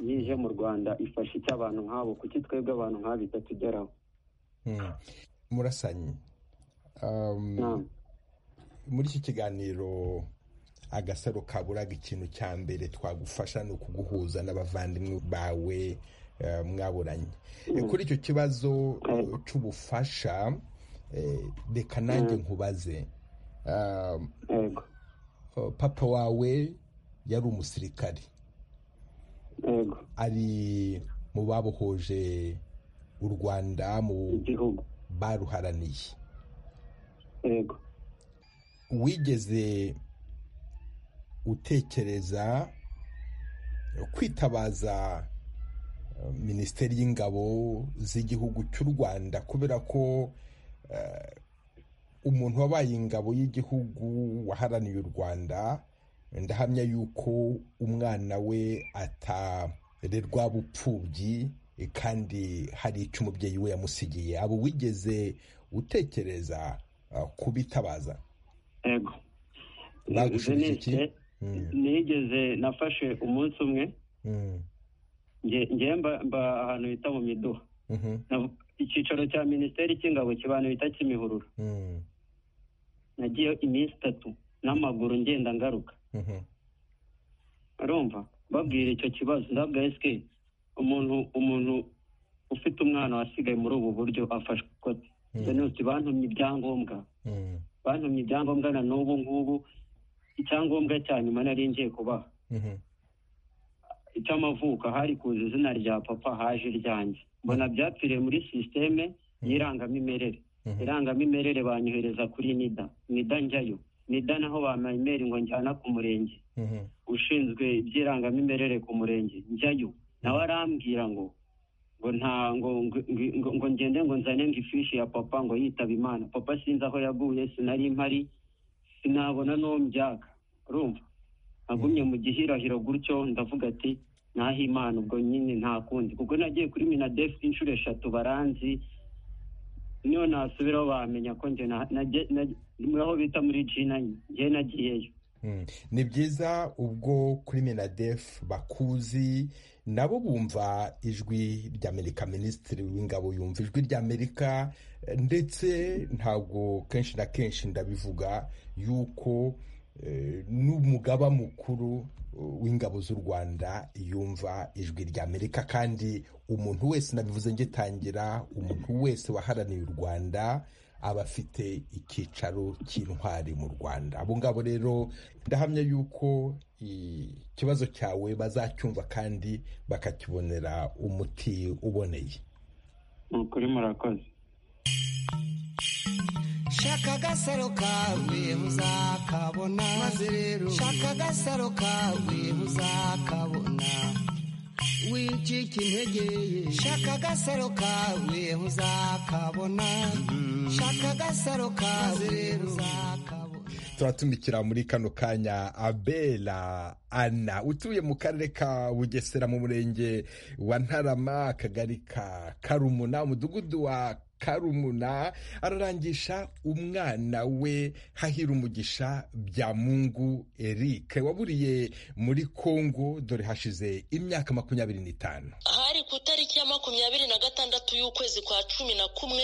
S10: yije mu rwanda ifasha icyo abantu nk'abo kuki twebwe abantu nk'abo itatugeraho
S1: murasanyi muri iki kiganiro agasaro kaburaga ikintu cya mbere twagufasha ni ukuguhuza n'abavandimwe bawe mwaburanye kuri icyo kibazo cy'ubufasha reka nanjye nkubaze papa wawe yari umusirikari ari mu babohoje u rwanda mu baruharaniye wigeze utekereza kwitabaza minisiteri y'ingabo z'igihugu cy'u rwanda kubera ko umuntu wabaye ingabo y'igihugu waharaniye u rwanda ndahamya yuko umwana we atarerwa bupfubyi kandi hari icyo umubyeyi we yamusigiye abo wigeze utekereza kubitabaza
S10: nigeze nafashe umunsi umwe ngemba mba ahantu bita mu miduha icyicaro cya minisiteri cy'ingabo kibantu bita kimihurura nagiye iminsi itatu n'amaguru ngenda ngaruka barumva babwira icyo kibazo ndabwa esike umuntu umuntu ufite umwana wasigaye muri ubu buryo afashwe ikote benutse bantumye ibyangombwa bantumye ibyangombwa na n'ubu ngubu icyangombwa cya nyuma nari ngiye kubaha icy'amavuko hari kuza izina rya papa haje iryanjye mbona byapfiriye muri sisiteme y'irangamimerere irangamimerere banyohereza kuri nida nida njyayo nida naho bamemera ngo njyana ku murenge ushinzwe iby'irangamimerere ku murenge njyayo nawe arambwira ngo ngo nta ngo ngende ngo nzane ngo ifishi ya papa ngo yitaba imana papa sinzi aho yaguye sinari mpari sinabona n'uwo mbyaka urumva agumye mu gihirahiro gutyo ndavuga ati naho imana ubwo nyine nta kundi kuko nagiye kuri minadefu inshuro eshatu baranzi niyo nasubiraho bamenya ko muri aho bita muri jina njye nagiyeyo
S1: ni byiza ubwo kuri minadefu bakuzi nabo bumva ijwi ry'amerika minisitiri w'ingabo yumva ijwi ry'amerika ndetse ntabwo kenshi na kenshi ndabivuga yuko n'umugaba mukuru w'ingabo z'u rwanda yumva ijwi ry'amerika kandi umuntu wese nabivuze ngitangira umuntu wese waharaniye u rwanda aba afite icyicaro cy'intwari mu rwanda abo ngabo rero ndahamya yuko ikibazo cyawe bazacyumva kandi bakakibonera umuti uboneye
S10: ni ukuri murakoze
S4: shaka agasaro kawe uzakabona maze rero shaka agasaro kawe uzakabona wicika integeye shaka agasaro kawe ntuzakabona shaka agasaro kawe ntuzakabona
S1: turatumikira muri kano kanya abela ana utuye mu karere ka bugesera mu murenge wa ntarama akagari ka karumuna umudugudu wa karumuna ararangisha umwana we hahira umugisha bya mungu eric waburiye muri kongo dore hashize imyaka makumyabiri n'itanu
S11: hari ku itariki ya makumyabiri na gatandatu y'ukwezi kwa cumi na kumwe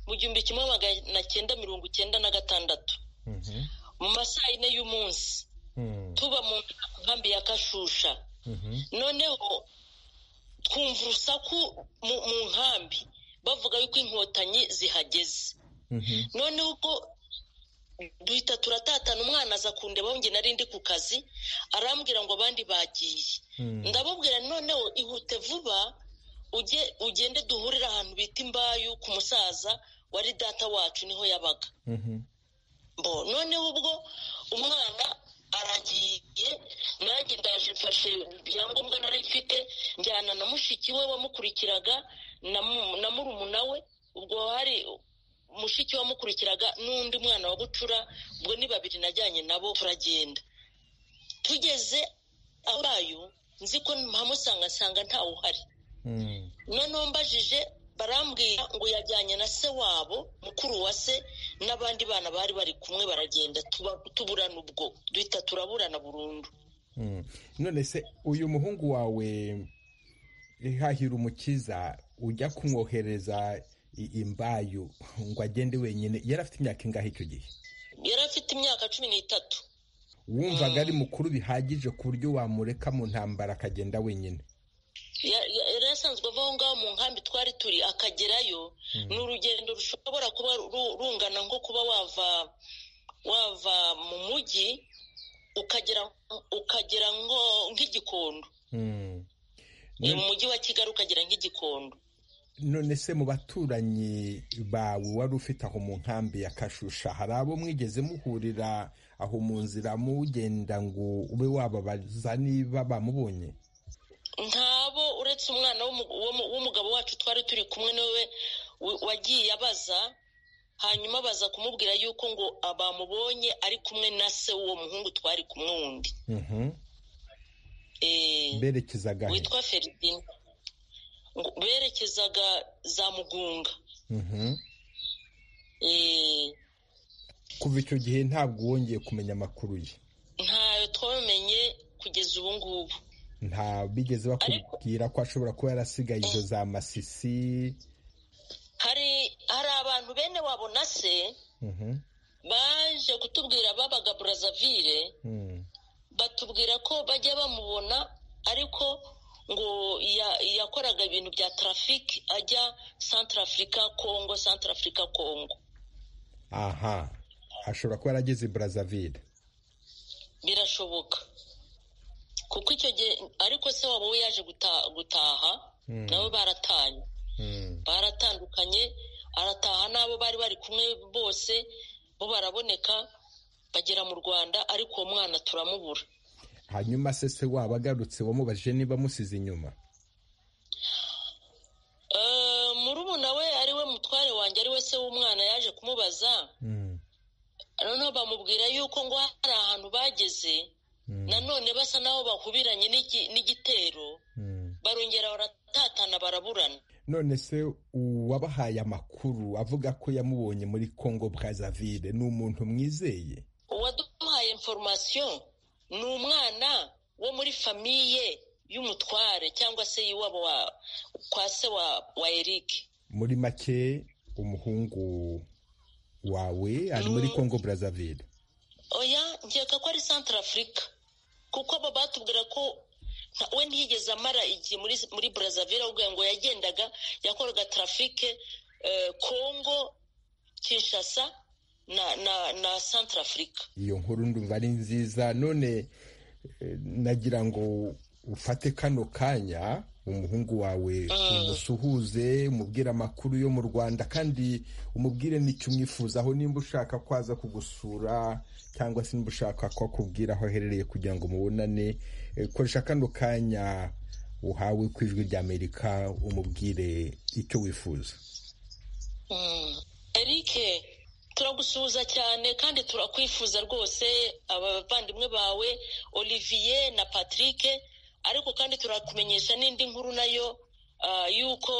S11: mu gihumbi kimwe magana cyenda mirongo icyenda na gatandatu mu masaha yine y'umunsi tuba mu nkambi ya kashusha noneho twumva urusaku mu nkambi bavuga yuko inkotanyi zihageze noneho ubwo duhita turatatana umwana aza kundebaho njye nari ndi ku kazi arambwira ngo abandi bagiye ndababwira noneho ihute vuba ugende duhurire ahantu bita imbayu ku musaza wari data wacu niho yabaga bo noneho ubwo umwana aragiye nanjye ndaje mfashe ibyangombwa nari mfite njyana na mushiki we wamukurikiraga na murumuna we ubwo hari mushiki wamukurikiraga n'undi mwana wa bucura ubwo ni babiri najyanye nabo turagenda tugeze abayo nzi ko ntamusanga nsanga ntawe uhari noneho mbajije barambwira ngo yajyanye na se wabo mukuru wa se n'abandi bana bari bari kumwe baragenda tuburana ubwo duhita turaburana burundu
S1: none se uyu muhungu wawe hahira umukiza ujya kumwohereza imbayo ngo agende wenyine yari afite imyaka ingahe icyo gihe
S11: yari afite imyaka cumi n'itatu
S1: wumvaga ari mukuru bihagije ku buryo wamureka mu ntambara akagenda wenyine
S11: yari asanzwe ava aho ngaho mu nkambi twari turi akagerayo ni urugendo rushobora kuba rungana nko kuba wava wava mu mujyi ukagera ukagera nk'igikondo mu mujyi wa kigali ukagera nk'igikondo
S1: none se mu baturanyi bawe wari ufite aho mu nkambi ya kashusha hari abo mwigeze muhurira aho mu nzira mugenda ngo ube wababaza niba bamubonye
S11: ntabo uretse umwana w'umugabo wacu twari turi kumwe nawe wagiye abaza hanyuma baza kumubwira yuko ngo bamubonye ari kumwe na se w'uwo muhungu twari kumwe wundi
S1: berekezaga
S11: witwa feridina berekezaga za mugunga
S1: kuva icyo gihe ntabwo wongeye kumenya amakuru ye
S11: ntayo twamenye kugeza ubu ngubu
S1: nta bigeze bakubwira ko ashobora kuba yarasigaye izo za masisi
S11: hari hari abantu bene wabo na se baje kutubwira babaga burazavire batubwira ko bajya bamubona ariko ngo yakoraga ibintu bya tarafiki ajya santara afurika kongo santara afurika kongo
S1: aha ashobora kuba yarageze burazavire
S11: birashoboka kuko icyo gihe ariko se wabo we yaje gutaha nabo baratanye baratandukanye arataha n'abo bari bari kumwe bose bo baraboneka bagera mu rwanda ariko uwo mwana turamubura
S1: hanyuma se se waba agarutse wamubajije niba amusize inyuma
S11: murumuna we ariwe mutware wanjye ariwe se w'umwana yaje kumubaza noneho bamubwira yuko ngo hari ahantu bageze nanone basa n'aho bahubiranye n'igitero barongera baratatana baraburana
S1: none se uwabahaye amakuru avuga ko yamubonye muri congo brazaville ni umuntu mwizeye
S11: uwaduhaye inforomasiyo ni umwana wo muri famiye y'umutware cyangwa se y'iwabo kwa se wa eric
S1: muri make umuhungu wawe ari muri congo brazaville
S11: oya nkeka ko ari santara afurika kuko abo batubwira ko we ntiyigeze amara igihe muri burazavire ahubwo ngo yagendaga yakoraga tarafike kongo kinshasa na santara afurika
S1: iyo nkuru ndumva ari nziza none nagira ngo ufate kano kanya umuhungu wawe umusuhuze umubwire amakuru yo mu rwanda kandi umubwire n'icyo umwifuzaho nimba ushaka ko aza kugusura cyangwa se nimba ushaka ko akubwira aho aherereye kugira ngo mubonane koresha kano kanya uhawe ku ijwi ry'amerika umubwire icyo wifuza
S11: erike turagusuhuza cyane kandi turakwifuza rwose abavandimwe bawe olivier na patrick ariko kandi turakumenyesha n'indi nkuru nayo y'uko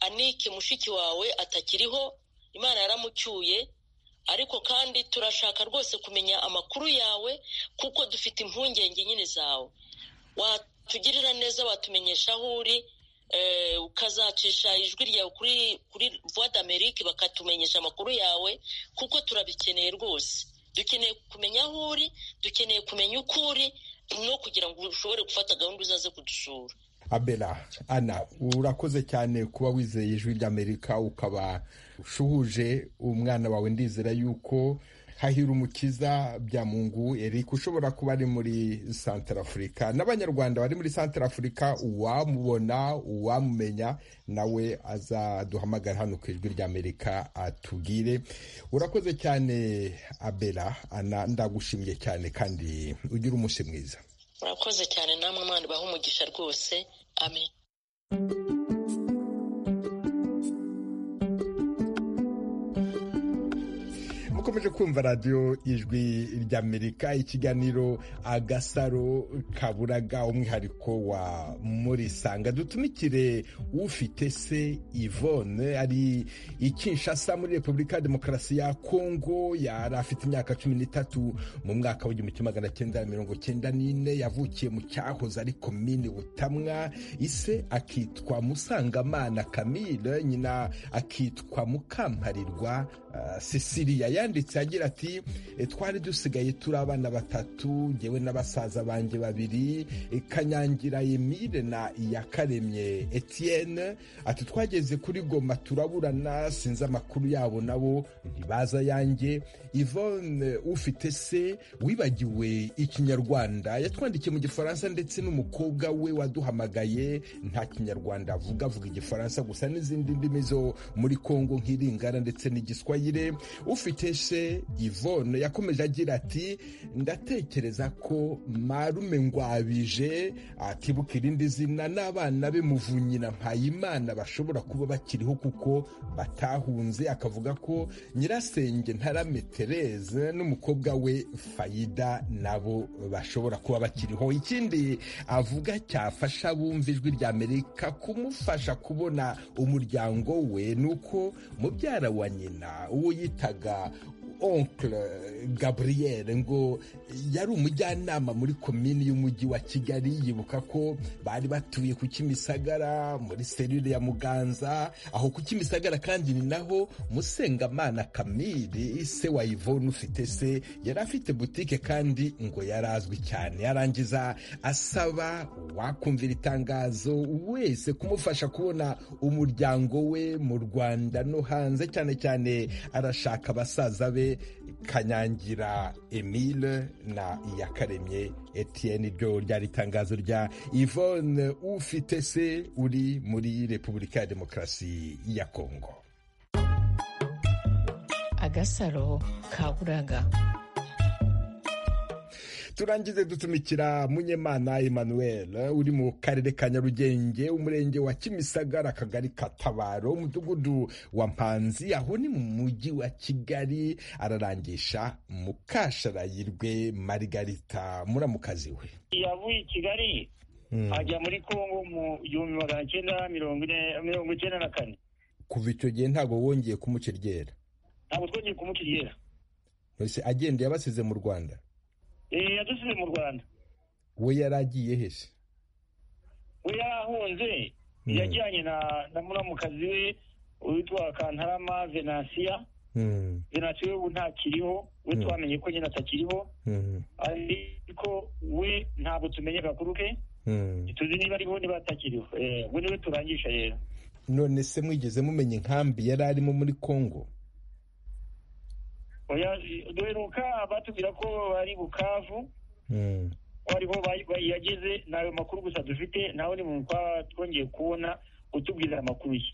S11: anike mushiki wawe atakiriho imana yaramucyuye ariko kandi turashaka rwose kumenya amakuru yawe kuko dufite impungenge nyine zawe watugirira neza watumenyesha aho uri ukazacisha ijwi ryawe kuri kuri vuwa d'amerike bakatumenyesha amakuru yawe kuko turabikeneye rwose dukeneye kumenya aho uri dukeneye kumenya uko uri no kugira ngo ushobore gufata gahunda uzaze kudusura
S1: abera ana urakoze cyane kuba wizeye ijwi ry'amerika ukaba ushuhuje umwana wawe ndizera yuko hahira umukiza bya mungu eric ushobora kuba ari muri santara afurika n'abanyarwanda bari muri santara afurika uwamubona uwamumenya nawe azaduhamagara hano ku ijwi ry'amerika atubwire urakoze cyane abera ndagushimiye cyane kandi ugira umunsi mwiza
S11: urakoze cyane namwe mwana ubaha umugisha rwose amen
S1: mukomeje kumva radiyo ijwi ry'amerika ikiganiro agasaro kaburaga umwihariko wa murisanga dutumikire ufite se ivone ari ikinshasa muri repubulika ya demokarasi ya kongo yari afite imyaka cumi n'itatu mu mwaka w'igihumbi kimwe magana cyenda mirongo cyenda n'ine yavukiye mu cyahoze ari komini butamwa ise akitwa musangamana kamire nyina akitwa mukamparirwa sisiriya yanditse agira ati twari dusigaye turi abana batatu ngewe n'abasaza banjye babiri kanyangira emile na iyakaremye etienne ati twageze kuri goma turaburana sinzi amakuru yabo nabo ntibaza yanjye ivone ufite se wibagiwe ikinyarwanda yatwandikiye mu gifaransa ndetse n'umukobwa we waduhamagaye nta kinyarwanda avuga avuga igifaransa gusa n'izindi ndimi zo muri kongo nk'iringara ndetse n'igiswayire ufite se ivone yakomeje agira ati ndatekereza ko marume ngwabije atibuka irindi zina n'abana be muvunyi na mpayimana bashobora kuba bakiriho kuko batahunze akavuga ko nyirasenge ntarame tereze n'umukobwa we fayida nabo bashobora kuba bakiriho ikindi avuga cyafasha abumva ijwi rya amerika kumufasha kubona umuryango we ni uko mubyara wa nyina uwo yitaga onkle gaburiyeri ngo yari umujyanama muri komini y'umujyi wa kigali yibuka ko bari batuye ku kimisagara muri serire ya muganza aho ku kimisagara kandi ni naho musengamana kamiri se wa ivone ufite se yari afite butike kandi ngo yari azwi cyane yarangiza asaba wakumvira itangazo wese kumufasha kubona umuryango we mu rwanda no hanze cyane cyane arashaka abasaza be kanyangira emile na iyakaremye etienne ryo ryari itangazo rya ivone ufite se uri muri repubulika ya demokarasi ya kongo
S6: agasaro kaburaga
S1: turangize dutumikira munyemana emmanuel uri mu karere ka nyarugenge umurenge wa kimisagara akagari katabaro umudugudu wa mpanzi aho ni mu mujyi wa kigali ararangisha mukasharayirwe marigarita muramukazi we
S12: yavuye i kigali ajya muri kongo mu gihumbi magana cyenda mirongo icyenda na kane
S1: kuva icyo gihe ntabwo wongeye kumuca iryera
S12: ntabwo twongeye kumuca iryera
S1: agenda yabasize mu rwanda
S12: yadusize mu rwanda
S1: we yari agiye hese
S12: we yarahunze yajyanye na muramukazi we witwa kantarama venansiya venansiya we ntakiriho we twamenye ko nyine atakiriho ariko we ntabwo tumenye agakuru ke ntituzi niba ariho niba atakiriho we niwe turangisha rero
S1: none se mwigeze mumenya inkambi yari arimo muri kongo
S12: duheruka batubwira ko bari bukavu ko ariho yageze ni ayo makuru gusa dufite nawe ni muntu twongeye kubona utubwira amakuru ye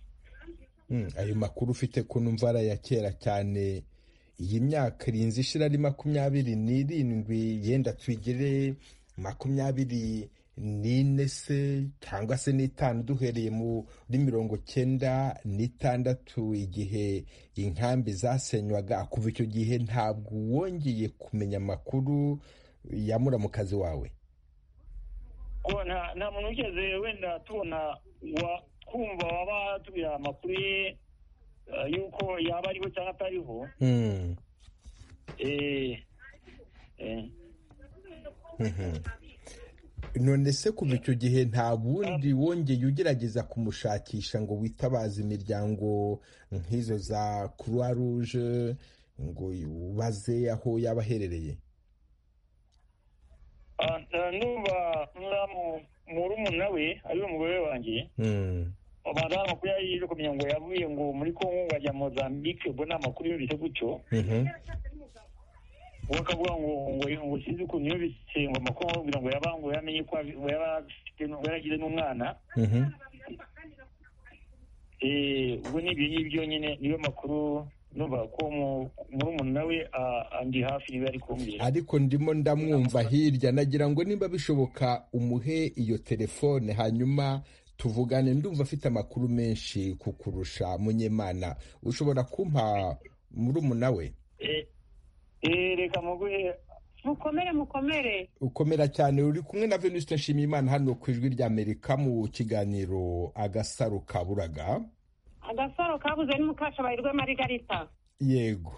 S1: ayo makuru ufite ko numva ari aya kera cyane iyi myaka irinze ishira ari makumyabiri n'irindwi yenda twigire makumyabiri n'ine se cyangwa se n'itanu duhereye muri mirongo cyenda n'itandatu igihe inkambi zasenywaga kuva icyo gihe ntabwo wongeye kumenya amakuru yamura mu kazi wawe
S12: nta muntu ugeze wenda tubona kumva waba tubwira amakuru ye y'uko yaba ariho cyangwa atariho
S1: none se kuva icyo gihe nta wundi wongeye ugerageza kumushakisha ngo witabaze imiryango nk'izo za croix rouge ngo ubaze aho yaba aherereye
S12: numva murumuna we ariwe mugore wanjye abantu amakuru yari yaje kumenya ngo yavuye ngo muri kongo ngo ajya mozambique ubwo ni amakuru yumvise gutyo uwo akavuga ngo ngo sinzi ukuntu yumvise ngo amakuru kugira ngo yaba ngo yamenye ko yaba yaragize n'umwana ubwo ni ibyo ngibyo nyine niyo makuru numva ko murumuna we andi hafi niba ari kumbwira
S1: ariko ndimo ndamwumva hirya nagira ngo nimba bishoboka umuhe iyo telefone hanyuma tuvugane ndumva afite amakuru menshi kukurusha munyemana ushobora kumpa murumuna we
S12: reka muguhe
S13: mukomere mukomere
S1: ukomera cyane uri kumwe na venuste nshimiyimana hano ku ijwi ry'amerika mu kiganiro agasaro kaburaga
S13: agasaro kabuze ni mukashabaye rw'amarigarita
S1: yego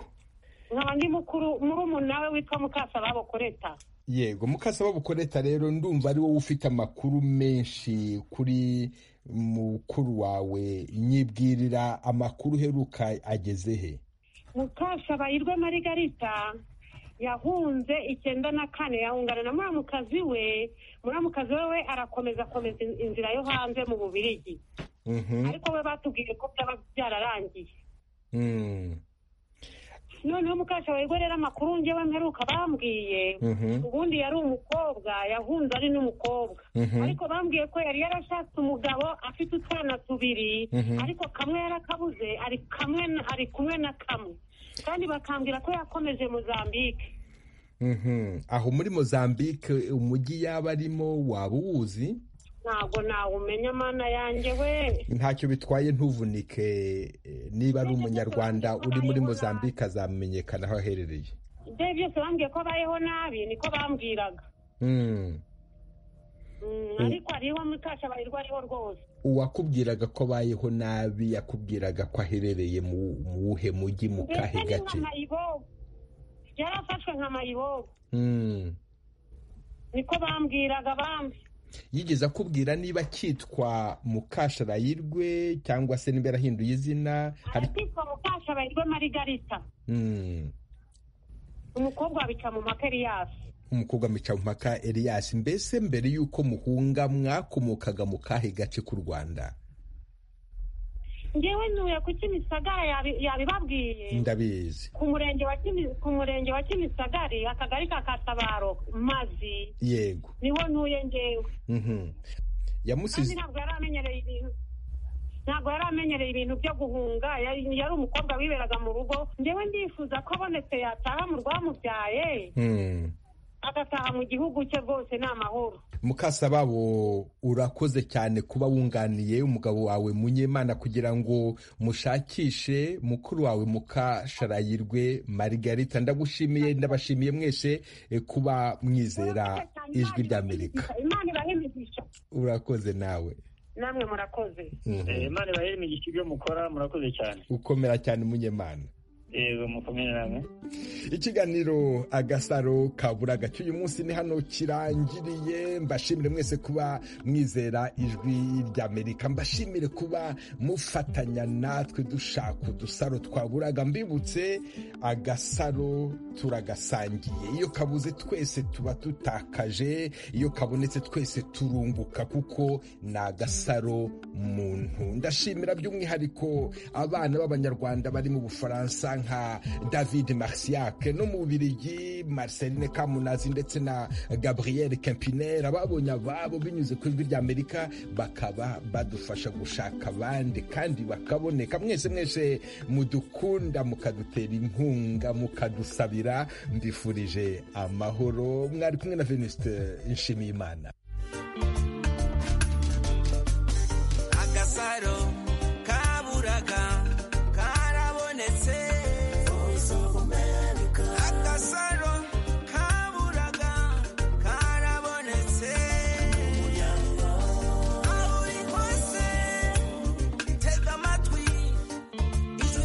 S13: nkaba ndi mukuru murumuna we witwa mukasababo koreta
S1: yego mukasababo koreta rero ndumva ari wowe ufite amakuru menshi kuri mukuru wawe nyibwirira amakuru uheruka ageze he
S13: mukashabaye rw'amarigarita yahunze icyenda na kane yahungana na muramukazi we muramukazi we arakomeza akomeza inzira yo hanze mu bubirigi ariko we batubwiye ko byaba byararangiye noneho mukasha rero amakuru ngewe mperuka bambwiye ubundi yari umukobwa yahunze ari n'umukobwa ariko bambwiye ko yari yarashatse umugabo afite utwana tubiri ariko kamwe yarakabuze ari kumwe na kamwe kandi bakambwira ko yakomeje mozambique
S1: aho muri mozambique umujyi yaba arimo waba uwuzi
S13: ntabwo nawumenya amana yanjye we
S1: ntacyo bitwaye ntuvunike niba ari umunyarwanda uri muri mozambique azamenyekana aho aherereye
S13: ibyo byose bambwiye ko abayeho nabi niko bambwiraga ariko hariho mutashabarirwa ariho rwose
S1: uwakubwiraga ko abayeho nabi yakubwiraga ko aherereye mu wuhe mujyi mu kahe gace
S13: yarafashwe nka mayibobo niko bambwiraga bambi
S1: yigeze akubwira niba cyitwa mukasharayirwe cyangwa se niba yarahinduye izina
S13: arakitwa mukasharayirwe marigarita umukobwa abica mu maka eriyasi
S1: umukobwa abica mu maka eriyasi mbese mbere y'uko muhunga mwakomokaga mu kahe gace k'u rwanda
S13: ngewe ntuye ku kimisagara yabibabwiye
S1: ndabizi
S13: ku murenge wa ku murenge wa kimisagari akagari ka katabaro mazi
S1: yego
S13: niho ntuye ngewe
S1: yamusize
S13: ntabwo yari amenyereye ibintu ntabwo yari amenyereye ibintu byo guhunga yari umukobwa wiberaga mu rugo ngewe ndifuza ko abonetse yataha mu rwamubyaye agataha mu gihugu cye rwose ni amahoro
S1: mukasababo urakoze cyane kuba wunganiye umugabo wawe munyemana kugira ngo mushakishe mukuru wawe mukasharayirwe marigarita ndagushimiye ndabashimiye mwese kuba mwizera ijwi ry'amerika urakoze nawe
S13: namwe murakoze
S12: imana ibahere imigisha ibyo mukora murakoze cyane
S1: ukomera cyane munyemana ikiganiro agasaro kaburaga cy'uyu munsi ni hano kirangiriye mbashimire mwese kuba mwizera ijwi ry'amerika mbashimire kuba mufatanya natwe dushaka udusaro twaburaga mbibutse agasaro turagasangiye iyo kabuze twese tuba dutakaje iyo kabonetse twese turunguka kuko ni agasaro muntu ndashimira by'umwihariko abana b'abanyarwanda bari mu bufaransa nka david marsiak no mu bubirigi marceline kamunazi ndetse na gabriel kempiner ababonye ababo binyuze ku ijwi ry'amerika bakaba badufasha gushaka abandi kandi bakaboneka mwese mwese mudukunda mukadutera inkunga mukadusabira mbifurije amahoro mwari kumwe na venuste nshimiyimana